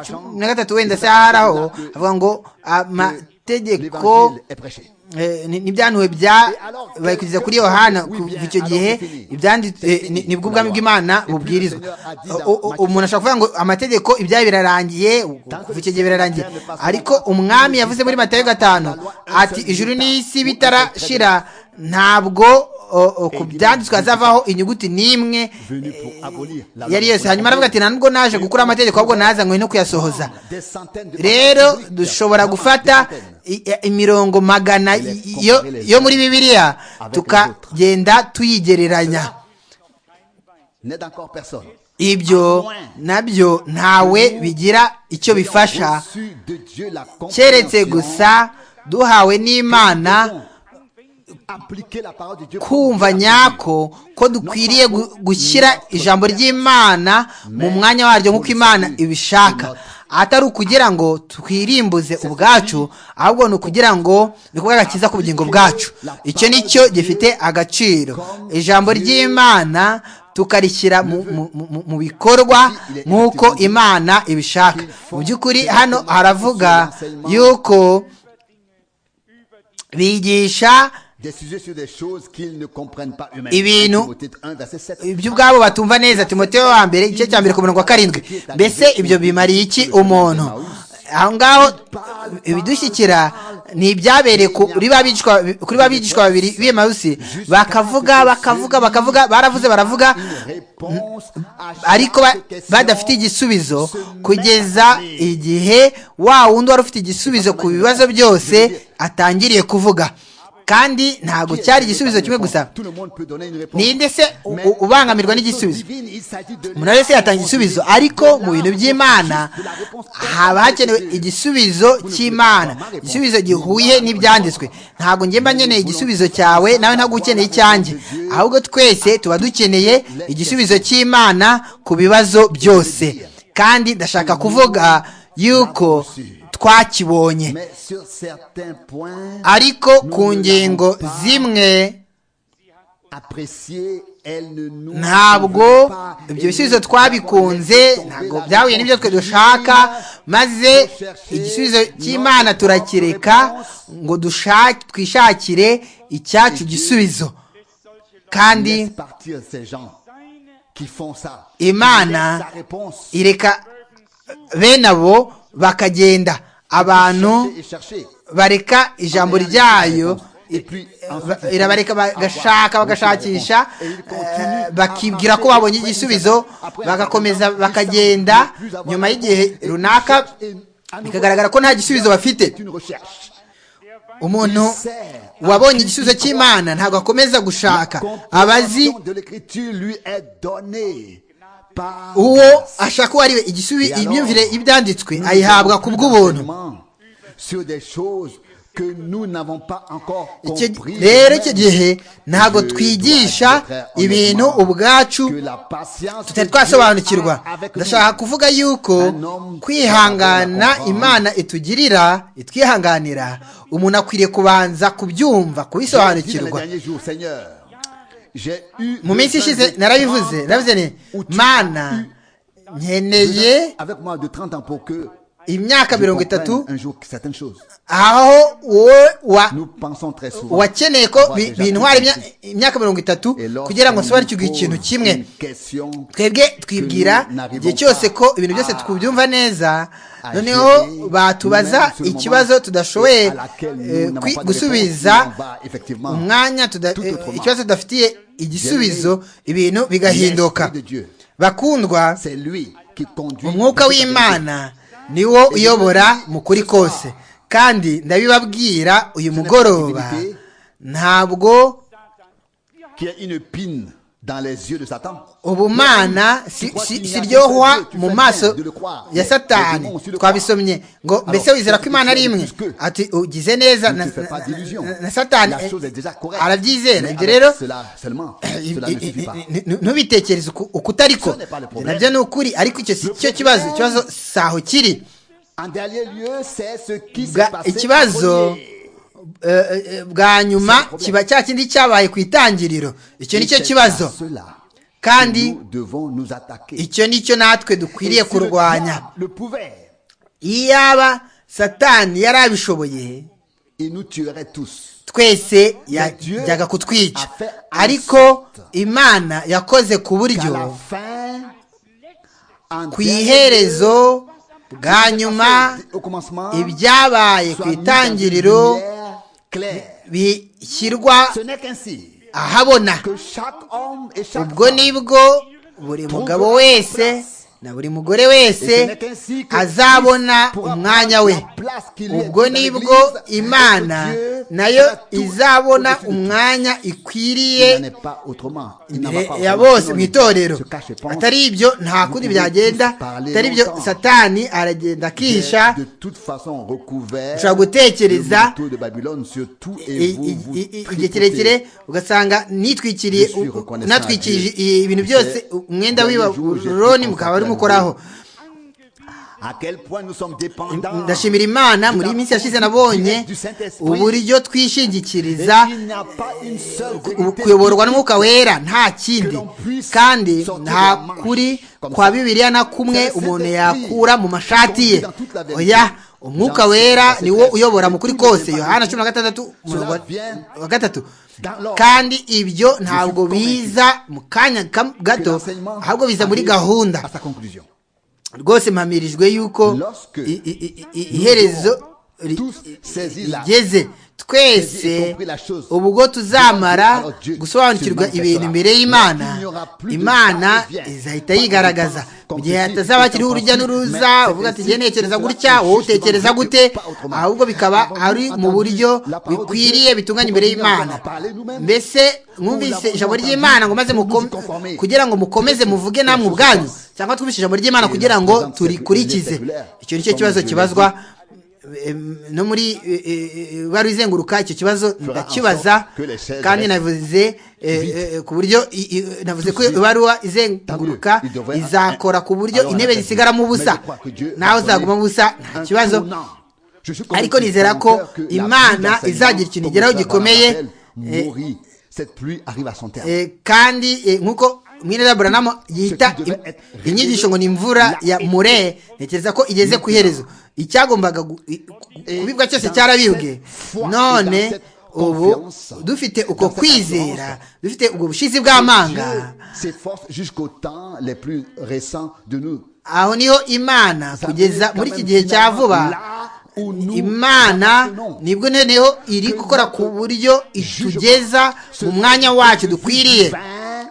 cumi na gatatu wenda se aharaho avuga ngo amategeko n'ibyanuwe byabaye kugeza kuri yohana kuva icyo gihe nibwo ubwami bw'imana bubwirizwa umuntu ashobora kuvuga ngo amategeko ibyayo birarangiye kuva icyo gihe birarangiye ariko umwami yavuze muri matayo gatanu ati ijuru n'isi bitarashira ntabwo ku byanditswe hazavaho inyuguti n'imwe yari yose hanyuma aravuga ati ntabwo naje gukura amategeko ahubwo nazanywe no kuyasohoza rero dushobora gufata imirongo magana yo muri bibiliya tukagenda tuyigereranya ibyo nabyo ntawe bigira icyo bifasha keretse gusa duhawe n'imana kumva nyako ko dukwiriye gushyira ijambo ry'imana mu mwanya waryo nk'uko imana ibishaka atari ukugira ngo twirimbuze ubwacu ahubwo ni ukugira ngo bikorwe agakiza ku bugingo bwacu icyo ni cyo gifite agaciro ijambo ry'imana tukarishyira mu bikorwa nk'uko imana ibishaka mu by'ukuri hano haravuga yuko bigisha ibintu iby'ubwabo batumva neza timoteo wa mbere igice cya mbere ku murongo wa karindwi mbese ibyo bimariye iki umuntu aho ngaho ibidushyikira ni ibyabereye kuri ba bigishwa babiri b'imawusi bakavuga bakavuga bakavuga baravuze baravuga ariko badafite igisubizo kugeza igihe wa wundi wari ufite igisubizo ku bibazo byose atangiriye kuvuga kandi ntabwo cyari igisubizo kimwe gusa ninde se ubangamirwa n'igisubizo umuntu wese yatanga igisubizo ariko mu bintu by'imana haba hakenewe igisubizo cy'imana igisubizo gihuye n'ibyanditswe ntabwo ngemba nkeneye igisubizo cyawe nawe ntabwo ukeneye icyanjye ahubwo twese tuba dukeneye igisubizo cy'imana ku bibazo byose kandi ndashaka kuvuga yuko twakibonye ariko ku ngingo zimwe ntabwo ibyo bisubizo twabikunze ntabwo byahuye n'ibyo twe dushaka maze igisubizo cy'imana turakireka ngo twishakire icyacu gisubizo kandi imana ireka bene abo bakagenda abantu bareka ijambo ryayo irabareka bagashaka bagashakisha bakibwira ko babonye igisubizo bagakomeza bakagenda nyuma y'igihe runaka bikagaragara ko nta gisubizo bafite umuntu wabonye igisubizo cy'imana ntabwo akomeza gushaka abazi uwo ashaka uwo ari we imyumvire y'ibyanditswe ayihabwa ku bw'ubuntu rero icyo gihe ntabwo twigisha ibintu ubwacu tutari twasobanukirwa ndashaka kuvuga yuko kwihangana imana itugirira itwihanganira umuntu akwiriye kubanza kubyumva kubisobanukirwa mu minsi ishize narabivuze narabivuze ni mana nkeneye imyaka mirongo itatu un jour certaines choses. aho wowe wa Nous pensons très souvent. wakeneye ko bi- bintwara imya- imyaka mirongo itatu Et lorsqu'on kugira ngo nsobanukirwe nous pose ikintu kimwe une question, twebwe twibwira igihe cyose ko ibintu byose tubyumva neza Ah, noneho chérie, batubaza nous-mêmes, sur le ikibazo moment, tudashoboye et à laquelle nous eh, n'avons kwi- pas de réponse, gusubiza on va effectivement umwanya tuda- tout eh, autrement. ikibazo tudafitiye igisubizo ibintu bigahinduka L'Esprit de Dieu, bakundwa c'est lui qui conduit. umwuka toute la vérité. w'imana niwo uyobora mu kuri kose kandi ndabibabwira uyu mugoroba ntabwo Qui est une pine dans les yeux de Satan. ubumana si- si- siryohwa mu maso ya satani twabisomye ngo mbese wizera ko imana ari imwe ati ugize neza na, Ne te fais pas na- d'illusion. na- na satani La chose est déjà correcte. arabyizera Mais ibyo avec rero cela seulement, cela ne suffit pas. ntubitekereze uku- uko utari ko Ce n'est pas le problème. nabyo ni ukuri ariko icyo si cyo kibazo ikibazo si aho kiri En dernier lieu, c'est ce qui s'est Bwa- passé. en ikibazo premier. eh, eh, bwa nyuma kiba cya kindi cyabaye ku itangiriro icyo Et ni cyo c'est à kibazo cela kandi nous devons nous attaquer. icyo ni cyo natwe Et dukwiriye si le kurwanya diable le pouvait, iyaba satani yari abishoboye il nous tuerait tous. twese Dieu yajyaga kutwica a fait en ariko sorte imana yakoze ku Qu'à la buryo fin, en ku dernier iherezo lieu, bwa nyuma au commencement, ibyabaye soit ku mis dans une itangiriro lumière claire. bishyirwa Ce n'est qu'ainsi ahabona que chaque homme et chaque ubwo femme nibwo buri mugabo wese na buri mugore wese azabona umwanya we ubwo nibwo imana nayo izabona umwanya il n'en ikwiriye est pas autrement. Il n'en va imbere pas ya autrement. bose Sinon, mu il itorero se cache et pense. atari ibyo nta kundi byagenda atari ibyo satani aragenda akihisha de toute façon recouvert ushobora gutekereza le manteau de Babylone sur tout et i- vous i- vous i- i- igihe tripotez. kirekire ugasanga nitwikiriye Je suis reconnaissant natwikirije à ibintu byose C'est- umwenda Dernier jour, j'ai w'ibabuloni pu mukaba ari consacrer mukoraho À quel point nous sommes dépendants. ndashimira imana muri iyi minsi yashize nabonye uburyo Et twishingikiriza il n'y a pas une seule ku- vérité kuyoborwa n'umwuka wera nta kindi kandi nta kuri kwa bibiliya na kumwe umuntu yakura mu mashati ye oya umwuka wera niwo uyobora mu kuri kose yohana cumi na gatandatu umurongo wa- wa gatatu kandi ibyo ntabwo biza mu kanya kam- que gato l'enseignement ahubwo biza muri arrive gahunda À sa conclusion. rwose mpamirijwe yuko Lorsque i- i- i- i- iherezo ri- tous saisis la- rigeze saisis et twese compris la chose. ubwo tuzamara Alors Dieu gusobanukirwa se manifestera. ibintu imbere Il y'imana n'y aura plus de imana ça qui vient. izahita yigaragaza Comme mu gihe ceci, hatazaba hakiriho c'est urujya ainsi, n'uruza mais uvuga ati c'est jye ainsi, ntekereza c'est gutya ainsi, wowe utekereza justement, gute pas autrement. ahubwo bikaba Avons-nous ari mu entendu buryo la parole de bikwiriye Dieu? bitunganye imbere Pourquoi nous y'imana n'avons pas parlé nous-mêmes? mbese mwumvise l'avons ijambo entendu? ry'imana ngo maze Nous nous mukom- y conformer. kugira ngo mukomeze muvuge namwe ubwanyu cyangwa twumvise ijambo ry'imana kugira ngo présence turikurikize rectangulaire. icyo nicyo kibazo Comme je kibazwa em, no muri wari izenguruka icyo kibazo ndakibaza en sorte que les chaises kandi restent navuze eh, eh, ku buryo i- i- navuze ko ibaruwa izenguruka Tant mieux. Il devrait- izakora ku buryo Alors, intebe on a zisigaramo fait- ubusa Mais je crois que Dieu nawe a donné uzaguma ubusa nta un kibazo tournant. Je suis convaincu ariko nizera dans ko mon cœur que la pluie imana d'enseignement, izagira ikintu comme igeraho le frère gikomeye Barnabé eh, mourit. Cette pluie arrive à son terme. Eh, kandi eh, nk'uko mwene buranamu yita Ce qui devait être inyigisho ngo ni imvura ya mure ntekereza ko igeze ku iherezo icyagombaga gu- i- ku- kubibwa cyose cyarabibwe none ubu dufite uko kwizera dufite ubwo Dieu bushizi bw'amanga s'efforce jusqu'aux temps les plus récents de nous. aho niho imana Ça veut kugeza dire muri quand iki même gihe cya finalement, vuba là où nous imana appartenons. nibwo noneho iri gukora ku buryo itugeza mu mwanya wacu dukwiriye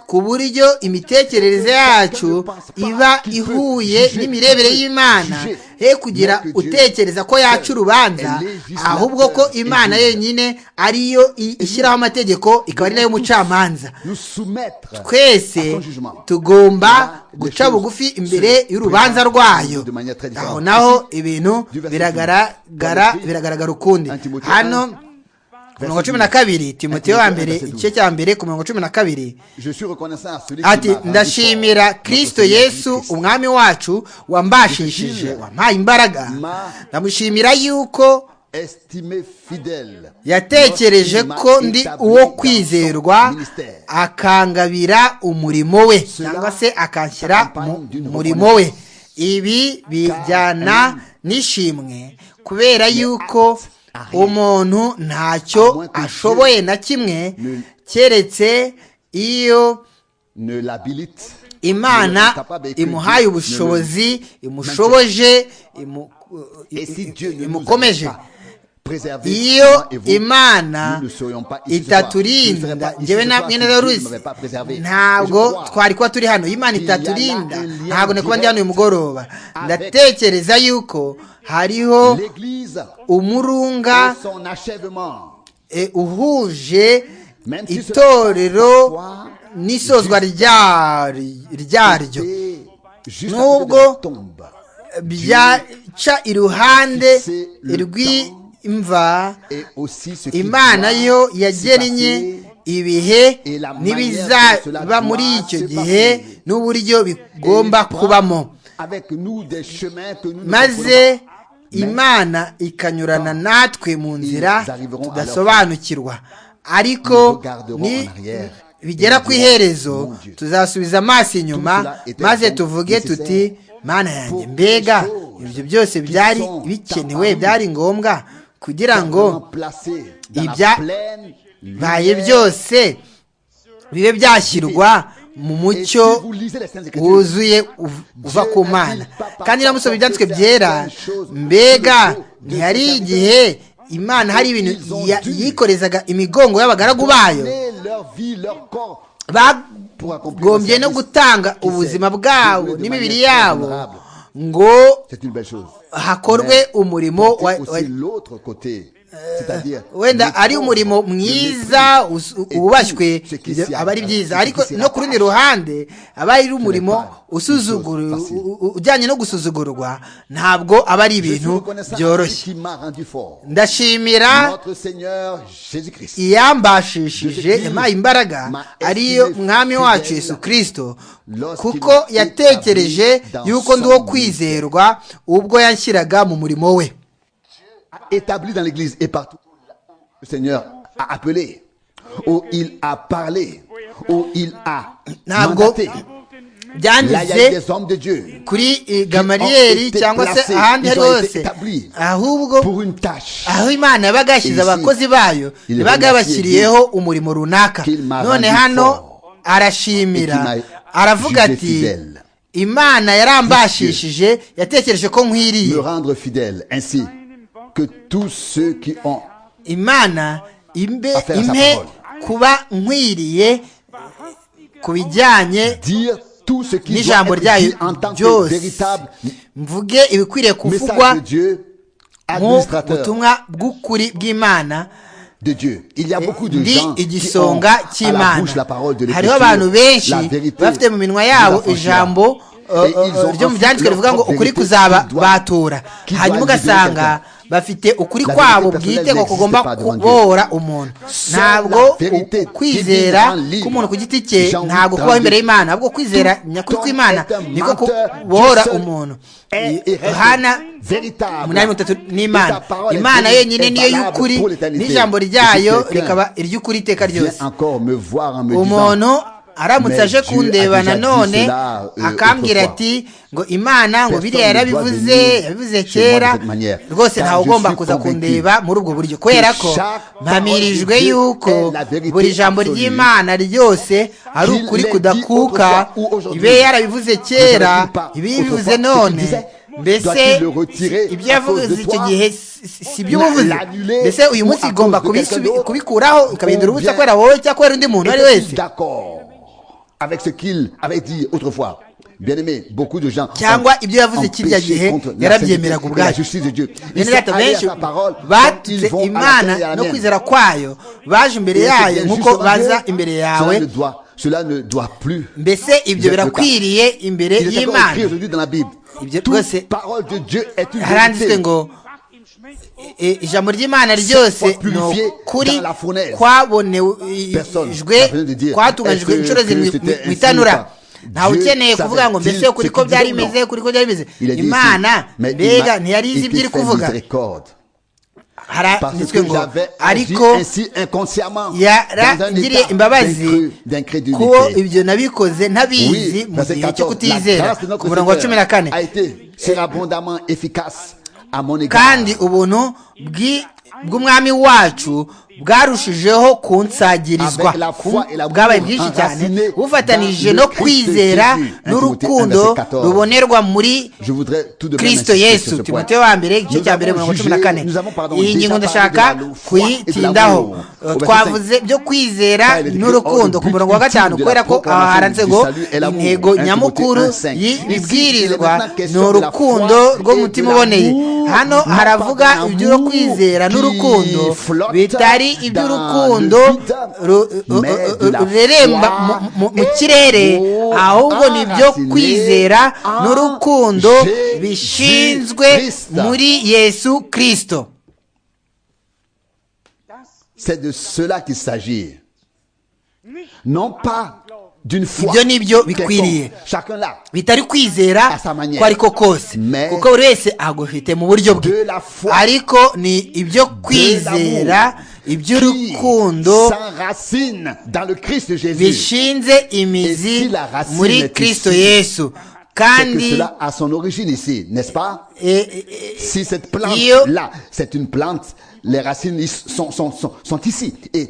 ku buryo imitekerereze yacu iba ihuye n'imirebere y'imana he kugira utekereza ko yaca urubanza ahubwo ko imana yonyine ariyo i- ishyiraho amategeko ikaba ari nayo mucamanza Nous soumettre à twese son jugement. tugomba guca bugufi imbere y'urubanza rwayo aho naho ibintu biragaragara biragaragara ukundi hano ku murongo cumi na kabiri timoteyo wa mbere igice cya mbere ku murongo cumi na kabiri Je suis reconnaissant à celui qui ati m'a rendu ndashimira fort. kirisito Notre Seigneur yesu Jésus-Christ. umwami wacu wambashishije wampaye imbaraga ndamushimira yuko Estimé fidèle. yatekereje Lorsqu'il ko m'a ndi établi uwo dans son kwizerwa ministère. akangabira umurimo we cyangwa se akanshyira mu murimo we ibi bijyana n'ishimwe kubera yuko umuntu ntacyo ashoboye na kimwe keretse iyo imana imuhaye ubushobozi imushoboje imukomeje iyo imana itaturinda ngewe namwe na ruzi ntabwo twari kuba turi hano iyo imana itaturinda ntabwo ni kuba ndi hano uyu mugoroba ndatekereza yuko hariho umurunga uhuje itorero n'isozwa ryaryo nubwo byaca iruhande rw'i imva imana yo yagennye ibihe n'ibizaba muri icyo gihe n'uburyo bigomba kubamo maze imana ikanyurana natwe mu nzira tudasobanukirwa ariko ni bigera ku iherezo tuzasubiza amaso inyuma maze tuvuge tuti mana yanjye mbega ibyo byose byari bikenewe byari ngombwa kugira ngo ibyabaye byose bibe byashyirwa mu mucyo wuzuye uva ku mana kandi iramusoma ibyanditswe byera mbega ntihari igihe imana hari ibintu yikorezaga imigongo y'abagaragu bayo bagombye no gutanga ubuzima bwabo n'imibiri yabo ngo hakorwe umurimo wenda ari umurimo mwiza wubashywe aba ari byiza ariko no ku rundi ruhande aba ari umurimo ujyanye no gusuzugurwa ntabwo aba ari ibintu byoroshye ndashimira iyambashishije yampaye imbaraga ariyo mwami wacu Yesu kirisito kuko yatekereje yuko ndi uwo kwizerwa ubwo yashyiraga mu murimo we établi dans l'église et partout. Le Seigneur a appelé, où il a parlé, où il a mandaté. byanditse kuri gamariyeri cyangwa se ahandi ari hose ahubwo aho imana yabaga yashyize abakozi bayo yabaga yabashyiriyeho umurimo runaka none hano arashimira aravuga ati imana yarambashishije yatekereje ko nkwiriye que tous ceux qui ont imana imbe impe kuba nkwiriye ku bijyanye n'ijambo ryayo byose mvuge ibikwiriye kuvugwa mu butumwa bw'ukuri bw'imana ndi igisonga cy'imana hariho abantu benshi bafite mu minwa yabo ijambo ryo mu byanditswe rivuga ngo ukuri kuzaba batura hanyuma ugasanga bafite ukuri kwabo bwite ko kugomba kubora umuntu ntabwo kwizera k'umuntu ku giti cye ntabwo kubaho imbere y'imana ahubwo kwizera nyakuri kw'imana niko kubora umuntu hana umunani mutatu n'imana imana yenyine niyo y'ukuri n'ijambo ryayo rikaba iry'ukuri iteka ryose umuntu aramutse aje kundeba nanone akambwira ati ngo imana ngo biriya yarabivuze yabivuze kera rwose ntawe ugomba kuza kundeba muri ubwo buryo kubera ko mpamirijwe yuko buri jambo ry'imana ryose ari ukuri kudakuka ibe yarabivuze kera ibe yabivuze none mbese ibyo yavuze icyo gihe si ibyo ubuvuze mbese uyu munsi igomba kubikuraho ukabihindura ubusa kubera wowe cyangwa kubera undi muntu uwo ari wese avec ce qu'il avait dit autrefois. Bien aimé, beaucoup de gens cyangwa ibyo yavuze kiriya gihe yarabyemeraga ubwayo bene data benshi batutse imana no kwizera kwayo baje imbere yayo nk'uko baza imbere yawe mbese ibyo birakwiriye imbere y'imana ibyo rwose haranditswe ngo ijambo ry'imana ryose ni ukuri kwabonejwe kwatunganyijwe inshuro zirindwi mu itanura ntawe ukeneye kuvuga ngo mbese kuri ko byari bimeze kuri ko byari bimeze imana mbega ntiyari izi ibyo iri kuvuga parce que j'avais agi ainsi inconsciemment dans un yarangiriye état imbabazi d'incru- ko d'incrédulité. ibyo nabikoze ntabizi Oui, mu verset gihe cyo 14, la kutizera grâce de notre ku murongo wa cumi na Seigneur kane a été surabondamment efficace à mon égard. kandi ubuntu bw'i- bw'umwami wacu bwarushijeho kunsagirizwa Avec la foi et la bwabaye foi bwinshi enracinée cyane bufatanije dans no le Christ kwizera Jésus. n'urukundo Timothée 1, rubonerwa muri Je voudrais tout de même kristo insister sur yesu ce timote point. wa mbere igice Nous cya mbere avons mirongo cumi na jugé- kane nous avons, pardon, iyi déjà ngingo parlé ndashaka de la foi et de kuyitindaho l'amour. Eh, Au verset twavuze byo kwizera Car il était n'urukundo hors du ku murongo wa but gatanu ultime de la kubera ko aha proclamation haransego du salut et l'amour. intego 1 nyamukuru Timothée 1:5. y'ibibwirizwa Ici, il est ni maintenant question de la urukundo foi rw'umutima et de uboneye l'amour. hano Non haravuga pas d'un ibyo amour kwizera qui n'urukundo flotte bitari iby'urukundo dans le vide, ru- mais ru- de la rureremba foi mu- mu- mu et kirere l'amour ahubwo ni ibyo enraciné kwizera en n'urukundo Jésus bishinzwe Christ. muri yesu kirisito C'est de cela qu'il s'agit. Non pas d'une foi. Ibyo ni byo quelconque. bikwiriye. Chacun là. bitari kwizera À sa manière. ko ariko kose Mais- kuko buri wese agufite mu buryo bwe De la foi. ariko ni ibyo kwizera qui iby'urukundo s'enracine dans le Christ Jésus. bishinze imizi Esi la racine muri est kirisito ici. yesu C'est que kandi cela a son origine ici, n'est-ce pas? eh, eh, eh, Si cette plante Io- là, c'est une plante, les racines is- sont, sont, sont, sont ici. Et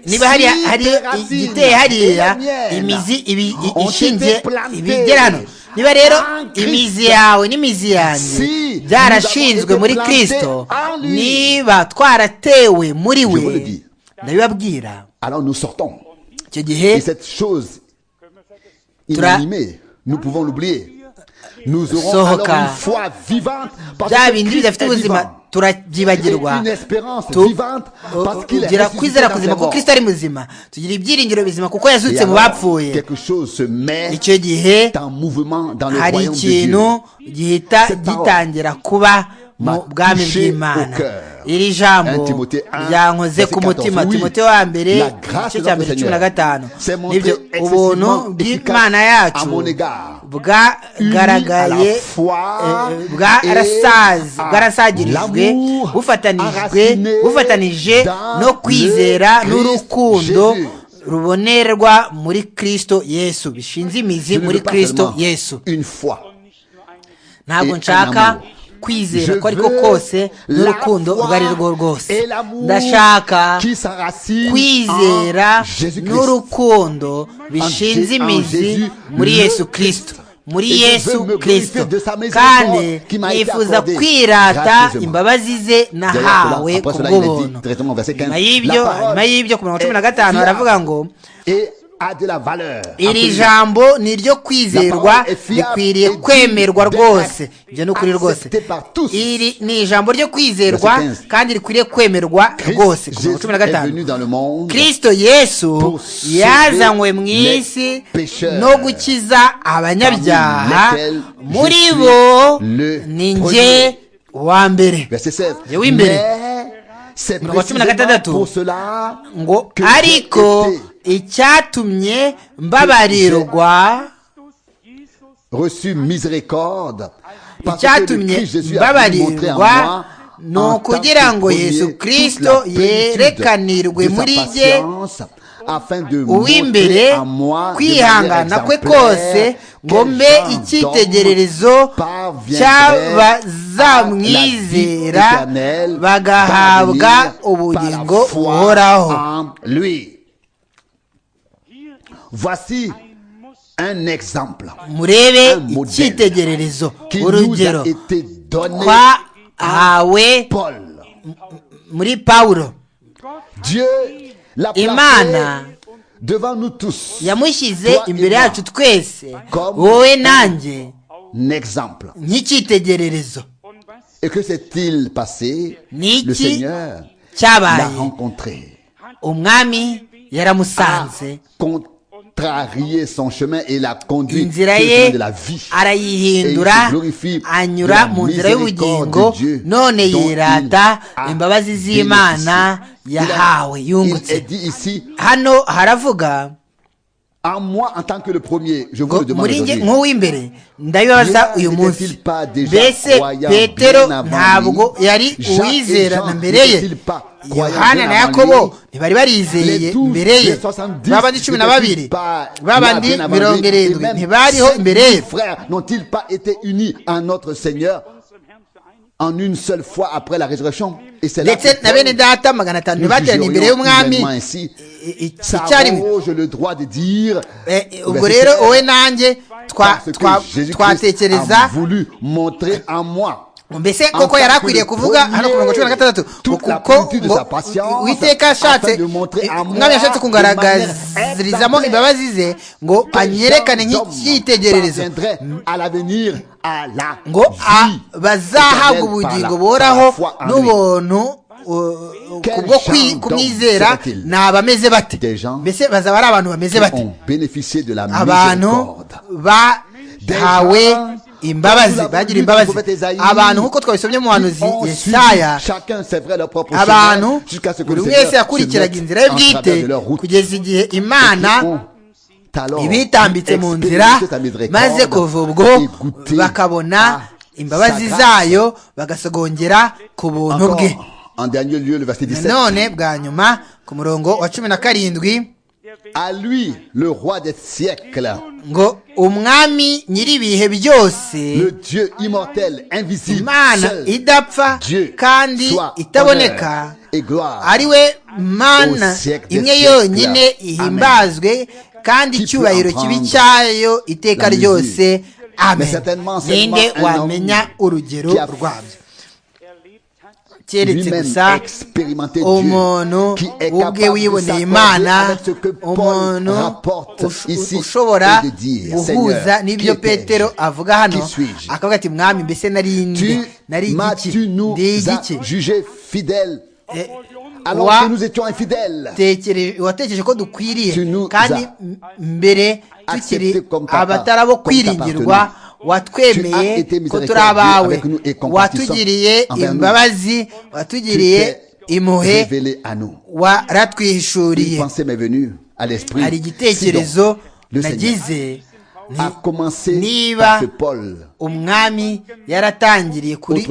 niba hariya si hari tes racines igiteye hariya et la mienne imizi ibi- i- ont ishingiye été plantées ibigera hano niba rero en Christ, imizi yawe n'imizi yanjye si byarashinzwe nous avons muri été kirisito plantées en lui, niba twaratewe muri vous le we dis. ndabibabwira alors nous sortons. icyo gihe Et cette chose Tra- inanimée, nous pouvons l'oublier. Nous aurons Sohoka. alors une foi vivante parce bya que bindi Christ bidafite est ubuzima vivant. turabyibagirwa Et une espérance Tu- vivante parce qu'il est tugira ressuscité kwizera dans kuzima ses ko morts. kirisito ari muzima tugira ibyiringiro bizima kuko Et yazutse mu alors, bapfuye quelque chose se met icyo gihe en mouvement dans le hari royaume de Dieu. ikintu gihita Cette parole gitangira kuba mu m'a bwami touché bw'imana au cœur. iri jambo 1 Timothée 1, ryankoze verset ku mutima 14. timote wa mbere La grâce igice de notre cya mbere cumi Seigneur na gatanu s'est montrée nibyo ubuntu excessivement bw'imana efficace à yacu mon égard. Unis bwagaragaye à la foi eh, bwa- et rasazi- à bwarasagirijwe l'amour bufatanijwe enraciné bufatanije dans no kwizera le Christ n'urukundo Jésus. rubonerwa muri kristo yesu bishinze imizi Je ne muri veux pas kristo seulement yesu Une fois. ntabwo et nshaka amour. kwizera Je ko ariko veux kose n'urukundo la foi ubwo ari rwo rwose et l'amour ndashaka qui s'enracine en kwizera Jésus-Christ. n'urukundo bishinze En- en imizi Jésus, muri le yesu kristo muri Et je yesu veux me kristo glorifier de sa miséricorde kandi qui m'a été nifuza accordée kwirata gracieusement. imbabazi ze nahawe D'ailleurs, ku cela- après cela, il est dit bw'ubuntu directement au verset nyuma 15, y'ibyo la parole nyuma y'ibyo ku mirongo cumi na est gatanu fiable. haravuga ngo et a de la valeur. iri Absolument. jambo ni iryo kwizerwa La parole est fiable rikwiriye et digne kwemerwa d'être rwose ibyo ni ukuri rwose acceptée par tous. iri ni ijambo ryo kwizerwa Verset 15. kandi rikwiriye kwemerwa rwose ku Jésus mirongo cumi na est venu gatanu dans le monde kirisito yesu pour sauver yazanywe mu les isi pécheurs. no gukiza abanyabyaha Parmi lesquels je muri suis bo le ni premier. njye wa mbere Verset 16. Je oui, mais- c'est Numéro cumi na précisément gatandatu. pour cela ngo que ariko j'ai été icyatumye mbabarirwa reçu miséricorde parce que le icyatumye Christ Jésus a voulu montrer en mbabarirwa moi ni en tant ukugira que ngo premier yesu toute kirisito la plénitude yerekanirwe de sa muri jye patience, afin de montrer uw'imbere en moi de kwihangana manière kwe exemplaire kose ngo mbe quel genre icyitegererezo d'homme parviendrait cy'abazamwizera à la vie éternelle bagahabwa parvenir ubugingo par la foi buhoraho en lui. Voici un exemple murebe un modèle icyitegererezo qui nous urugero a été donné twahawe Paul. muri pawulo Dieu l'a Imana placé devant nous tous. yamushyize Toi imbere et moi. yacu twese Comme wowe un- nanjye Un exemple. nk'icyitegererezo Et que s'est-il passé Niki Le Seigneur l'a cyabaye rencontré, umwami a yaramusanze contrarié son chemin et l'a conduit sur inzira le ye chemin de la vie. arayihindura Et il se glorifie anyura de la mu nzira y'ubugingo miséricorde de Dieu none dont il yirata a imbabazi z'imana bénéficié. Il a- yahawe Il est yungutse dit ici, hano haravuga muri nge nk'uw'imbere ndabibaza uyu munsi mbese petero ntabwo yari uwizera na mbere ye yohana na yakobo ntibari barizeye mbere ye babandi cumi na babiri babandi mirongo irindwi ntibariho imbere ye en une seule fois après la résurrection. Et c'est là que nous j'ai le droit de dire ubwo rero wowe nanjye twatekereza voulu montrer à moi mbese koko yari akwiriye kuvuga hano ku mirongo cumi na gatandatu kuko uwiteka ashatse umwami yashatse kugaragarizamo imbabazi ze ngo anyerekane nk'icyitegererezo ngo bazahabwa ubugingo boraho n'ubuntu kubwo kumwizera ni abameze bate mbese bazaba ari abantu bameze bate abantu bahawe imbabazi bagira imbabazi abantu nk'uko twabisomye mu buhanuzi yesaya abantu buri wese yakurikiraga inzira ye bwite kugeza igihe imana ibitambitse mu nzira maze kuva ubwo bakabona imbabazi zayo bagasogongera ku buntu bwe none bwa nyuma ku murongo wa cumi na karindwi à lui le roi des siècles. ngo umwami nyir'ibihe byose le dieu immortel invisible imana idapfa kandi itaboneka ari we mana imwe yonyine ihimbazwe kandi icyubahiro kibi cyayo iteka ryose amen ninde wamenya urugero rwabyo keretse gusa umuntu ubwe wiboneye imana umuntu ushobora guhuza n'ibyo petero avuga hano akavuga ati mwami mbese nari indi nari igiki ndi igiki watekereje ko dukwiriye kandi mbere tukiri abatari abo kwiringirwa watwemeye ko turi abawe watugiriye imbabazi watugiriye impuhe waratwihishuriye hari igitekerezo nagize niba umwami yaratangiriye kuri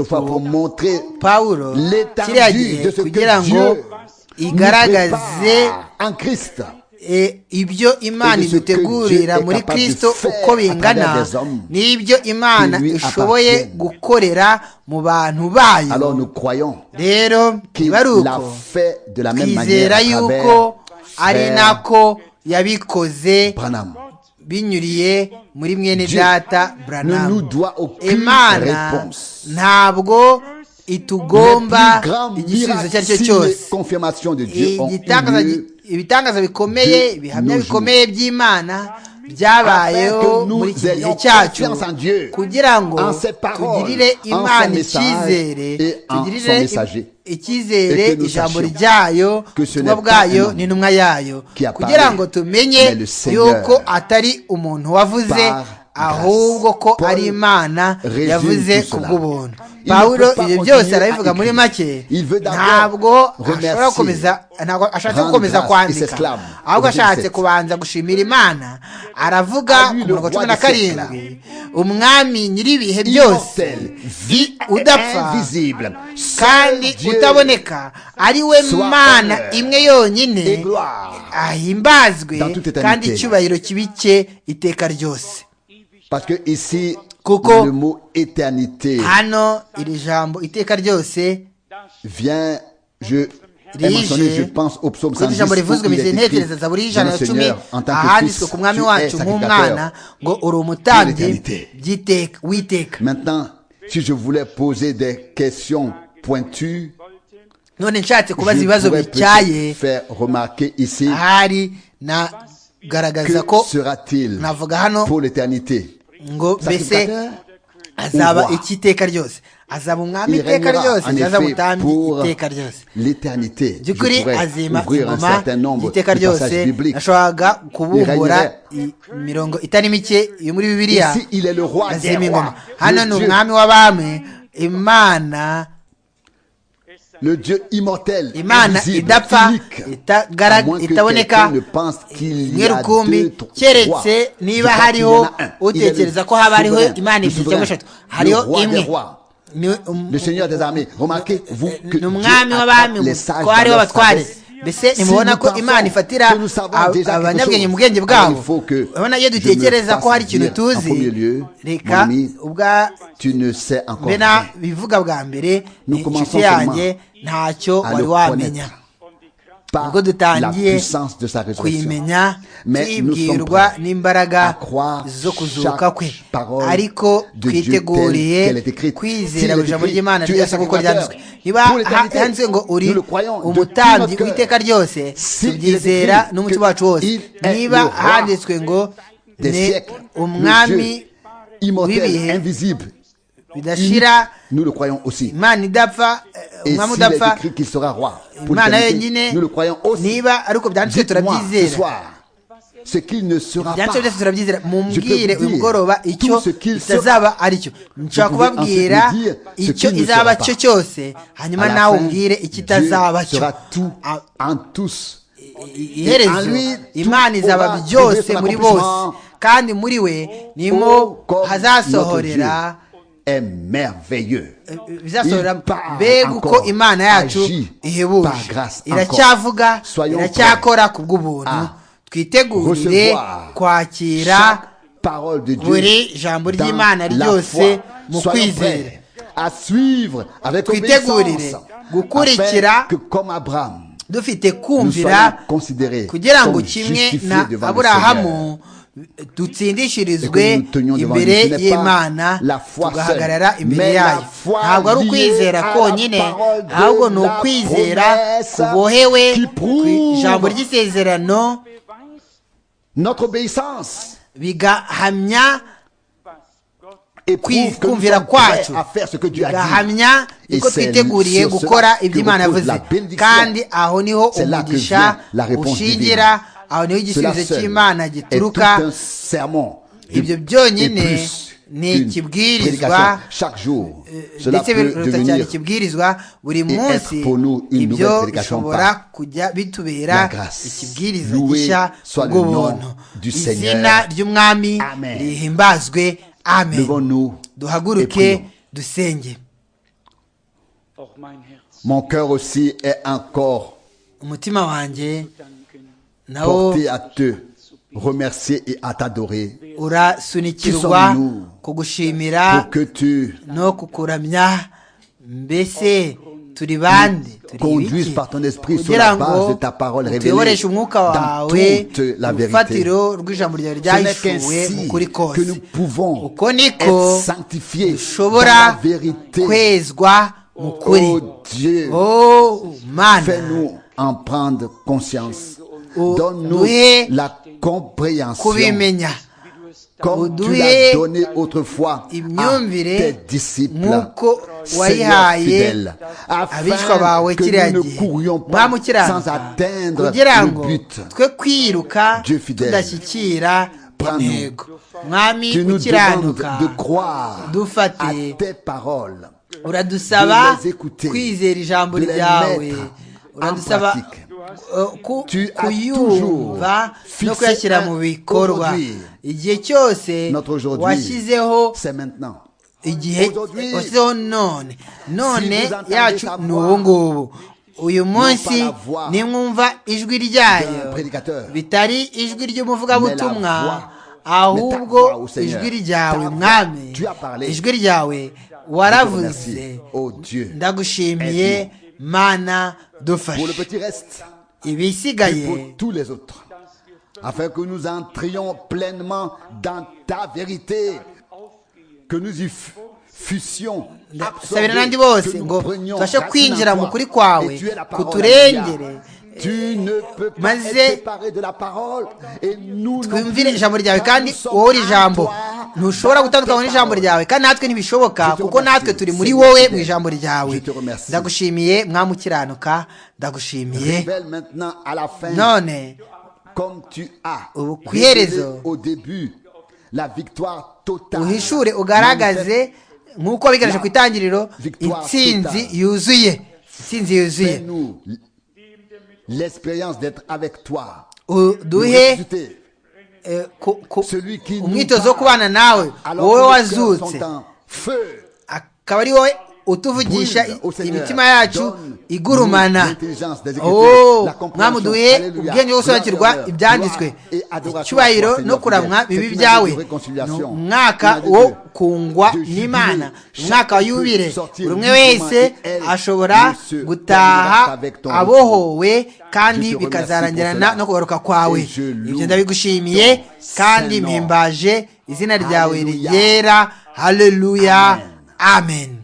pawulo kiriya gihe kugira ngo igaragaze ibyo imana idutegurira muri kirisito uko bingana n'ibyo imana ishoboye gukorera mu bantu bayo rero niba ari uko twizera yuko ari nako yabikoze binyuriye muri mwene data buranamu imana ntabwo itugomba igisubizo icyo ari cyo cyose igitangaza ibitangaza bikomeye ibihamya bikomeye by'imana byabayeho muri iki gihe cyacu kugira ngo tugirire imana icyizere tugirire icyizere ijambo ryayo ubutumwa bwayo n'intumwa yayo kugira ngo tumenye yuko atari umuntu wavuze ahubwo ko ari imana yavuze kubw'ubuntu pawulo ibyo byose arabivuga muri make ntabwo ashobora gukomeza ntabwo ashatse gukomeza kwandika ahubwo ashatse kubanza gushimira imana aravuga ku mirongo cumi na karindwi umwami nyir'ibihe byose udapfa kandi utaboneka ari we mana imwe yonyine ahimbazwe kandi icyubahiro kibike iteka ryose Parce que ici, Coco, le mot éternité hano iri jambo iteka ryose vient, je, rije, est mentionné, je pense au psaume kuri 110 ijambo rivuzwe où il mu est izindi écrit, ntekerezo za buri ijana Viens, na cumi Seigneur, en tant que ahanditswe ku mwami fils, wacu tu es nk'umwana sacrificateur. ngo uri umutambyi L'éternité. by'iteka w'iteka Maintenant, si je voulais poser des questions pointues, none nshatse kubaza je ibibazo pourrais bityaye peut-être faire remarquer ici ahari nagaragaza que ko sera-t-il navuga hano pour l'éternité. ngo mbese Sacrificateur, azaba Uwa. ikiteka ryose azaba umwami il iteka régnera ryose en azaba effet umutambyi pour iteka ryose l'éternité. Je by'ukuri azima pourrais ouvrir un ingoma certain nombre de iteka passages ryose bibliques. nashoboraga kubumbura Irengere. i- imirongo itari mike yo muri bibiliya Ici, il est le roi des azima ingoma rois, hano le ni Dieu umwami w'abami imana le Dieu immortel, imana invisible, idapfa unique, à itagara- moins que itaboneka quelqu'un ne pense qu'il y rimwe a deux, rukumbi trois. keretse Je niba pense qu'il y hariho en a un. Il est le utekereza ko haba hariho souverain, imana le ebyiri souverain, cyangwa eshatu le hariho roi des imwe rois, Ni- um- le Seigneur des armées, remarquez vous que ni Dieu umwami attaque w'abami les sages ko dans hariho leur abatware sagesse. mbese Si nimubona nous ko pensons imana ifatira que nous savons ab- déjà quelque abanyabwenge chose, mu bwenge alors bwabo il faut que urabona iyo je me dutekereza ko fasse hari ikintu dire en premier tuzi lieu, reka mon ami, ubwa Tu ne sais encore mbe rien bivuga bwa mbere Nous inshuti commençons yanjye seulement ntacyo à wari le wamenya connaître par ubwo la dutangiye puissance de sa résurrection. kuyimenya Mais nous sommes tuyibwirwa prêts à n'imbaraga croire zo kuzuka chaque kwe parole ariko de Dieu telle twiteguriye qu'elle est écrite. Si kwizera elle est ijambo écrite, ry'imana tu es ryose son kuko créateur. ryanditswe niba Pour l'éternité, handitswe ngo uri nous le croyons de umutambyi tout notre w'iteka ryose Si il est tubyizera écrit n'umutima que wacu wose il est niba le roi handitswe ngo Des ni siècles, le Dieu umwami immortel, w'ibihe invisible, unique, bidashira nous le croyons aussi. imana idapfa eh, Et umwami s'il est udapfa écrit qu'il sera roi, pour imana l'éternité, yonyine nous le croyons aussi. niba ariko byanditswe Dites-moi ce turabyizera soir ce qu'il ne sera pas. byanditswe byose turabyizera mumbwire Je peux vous uyu dire mugoroba icyo tout ce qu'il itazaba ari cyo nshobora pouvez kubabwira ensuite me dire ce icyo qu'il ne izaba sera cyo pas. cyose hanyuma À la nawe fin, umbwire icyo Dieu itazaba cyo sera tout A- en tous. i- iherezo lui, imana tout izaba aura trouvé byose son muri bose accomplissement. kandi muri we nimo Oh, comme notre Dieu hazasohorera est merveilleux. bizasohora Il part mbega uko encore, imana yacu agit ihebuje par grâce iracyavuga encore. Soyons iracyakora ku bw'ubuntu à twitegurire recevoir kwakira Chaque parole de buri Dieu jambo dans ry'imana la ryose foi. mu Soyons kwizera prêts à suivre avec Twitegurire obéissance gukurikira afin que comme Abraham dufite soyons kumvira considérés kugira ngo comme kimwe justifiés na devant le aburahamu dutsindishirizwe Et que nous tenions devant lui. Ce n'est imbere pas y'imana la foi tugahagarara seule, imbere mais la yayo foi ntabwo ari liée ukwizera à la konyine parole de ahubwo ni la ukwizera promesse kubohewe qui ku ijambo prouve ry'isezerano notre obéissance bigahamya et prouve que nous kumvira sommes prêts kwacu à faire ce que Dieu a dit. bigahamya niko Et c'est twiteguriye sur cela gukora que ibyo imana repose yavuze la benediction. kandi aho niho C'est là que umugisha vient la réponse ushingira aho niho Cela igisubizo seul cy'imana est tout gituruka un sermon de- ibyo et byonyine plus ni qu'une ikibwirizwa prédication. Chaque jour, cela ndetse peut biruta cyane devenir ikibwirizwa buri et munsi être pour nous une nouvelle ibyo prédication par bishobora kujya bitubera la grâce. ikibwirizwa Loué gishya soit le bw'ubuntu nom du izina Seigneur. ry'umwami Amen. rihimbazwe amen devant nous. et duhaguruke prions. dusenge Auch mein Herz Mon cœur aussi est encore umutima wanjye danken, nawo porté à te remercier et à t'adorer urasunikirwa Qui kugushimira pour que tu no kukuramya mbese turi bande turi conduises biki par ton esprit sur kugira la base ngo de ta parole révélée tuyoboreshe umwuka dans wawe toute la mu vérité. rufatiro rw'ijambo ryawe Ce n'est ryahishuwe mu qu'ainsi kuri que kose nous pouvons uko niko être sanctifiés dans la dushobora vérité. kwezwa mu kuri Oh Dieu, oh mana fais-nous en prendre conscience. Oh, Donne-nous doué. la compréhension kubimenya comme tu Doué. l'as donné autrefois à Imyumvire tes disciples. nk'uko Seigneur wayihaye fidèle, afin abishwa bawe que kiriya nous ne gihe courions pas mwami sans ukiranuka atteindre kugira le ngo but. twe kwiruka Dieu fidèle, tudashyikira prends-nous. intego mwami Tu nous demandes ukiranuka de croire à dufate tes paroles, uradusaba de les écouter, kwizera ijambo de les ryawe mettre uradusaba en pratique. eh, ku- Tu as kuyumva toujours no kuyashyira fixé mu un bikorwa aujourd'hui. igihe cyose Notre aujourd'hui, washyizeho c'est maintenant. igihe Aujourd'hui, washyizeho none none vous entendez yacu sa ni voix, ubu ngubu uyu munsi la voix nimwumva ijwi ryayo d'un prédicateur, bitari mais ijwi la voix, ry'umuvugabutumwa mais ta voix ahubwo au Seigneur. ijwi Ta ryawe voix, mwami tu as parlé. ijwi ryawe Je te waravuze remercie. Oh Dieu, ndagushimiye mana Pour le dufashe petit reste, et pour ibisigaye tous les autres, afin que nous entrions pleinement dans ta vérité, que nous y fu- fussions. absorbés, sabira n'andi bose que nous ngo prenions tubashe racine en kwinjira mu toi. kuri kwawe Et tu es la parole, kuturengere Alléluia. Tu ne peux pas maze être séparé de la parole et nous non twumvire plus. ijambo ryawe Car kandi nous sommes wowe uri en ijambo toi, ntushobora dans gutandukanywa tes n'ijambo paroles. ryawe kandi natwe ntibishoboka Je te kuko remercie. natwe turi muri Seigneur wowe mu fidèle. ijambo Je ryawe te remercie. ndagushimiye mwamukiranuka ndagushimiye Révèle maintenant à la fin none comme tu as Au- révélé kuiherezo. au début la victoire totale. uhishure ugaragaze nk'uko bigaragaje ku itangiriro Victoire intsinzi totale. yuzuye intsinzi yuzuye Fais-nous l'expérience d'être avec toi. uduhe Ressuscité. eh, ku- ku- Celui qui nous umwitozo wo parle. kubana nawe Alors wowe que nos cœurs wazutse sont en feu. akaba ari wowe utuvugisha Brûle, ô Seigneur, imitima yacu donne nous igurumana l'intelligence des Oh, écritures, la compréhension. mwami uduhe Alléluia. ubwenge bwo Gloire et gusobanukirwa honneur, ibyanditswe gloire et adoration à icyubahiro toi, no Seigneur kuramwa fidèle. bibi Cette byawe année de réconciliation, Ni umwaka une année wo de- kungwa de jubilé. n'imana Chacun umwaka wa peut yubile sortir buri umwe librement wese et elle ashobora ne se gutaha perdra avec ton abohowe Je kandi te remercie pour bikazarangirana cela. no kugaruka kwawe Et je loue ibyo ndabigushimiye ton kandi Saint-Nom. mpimbaje izina ryawe Hallelujah. ryera haleluya Amen. amen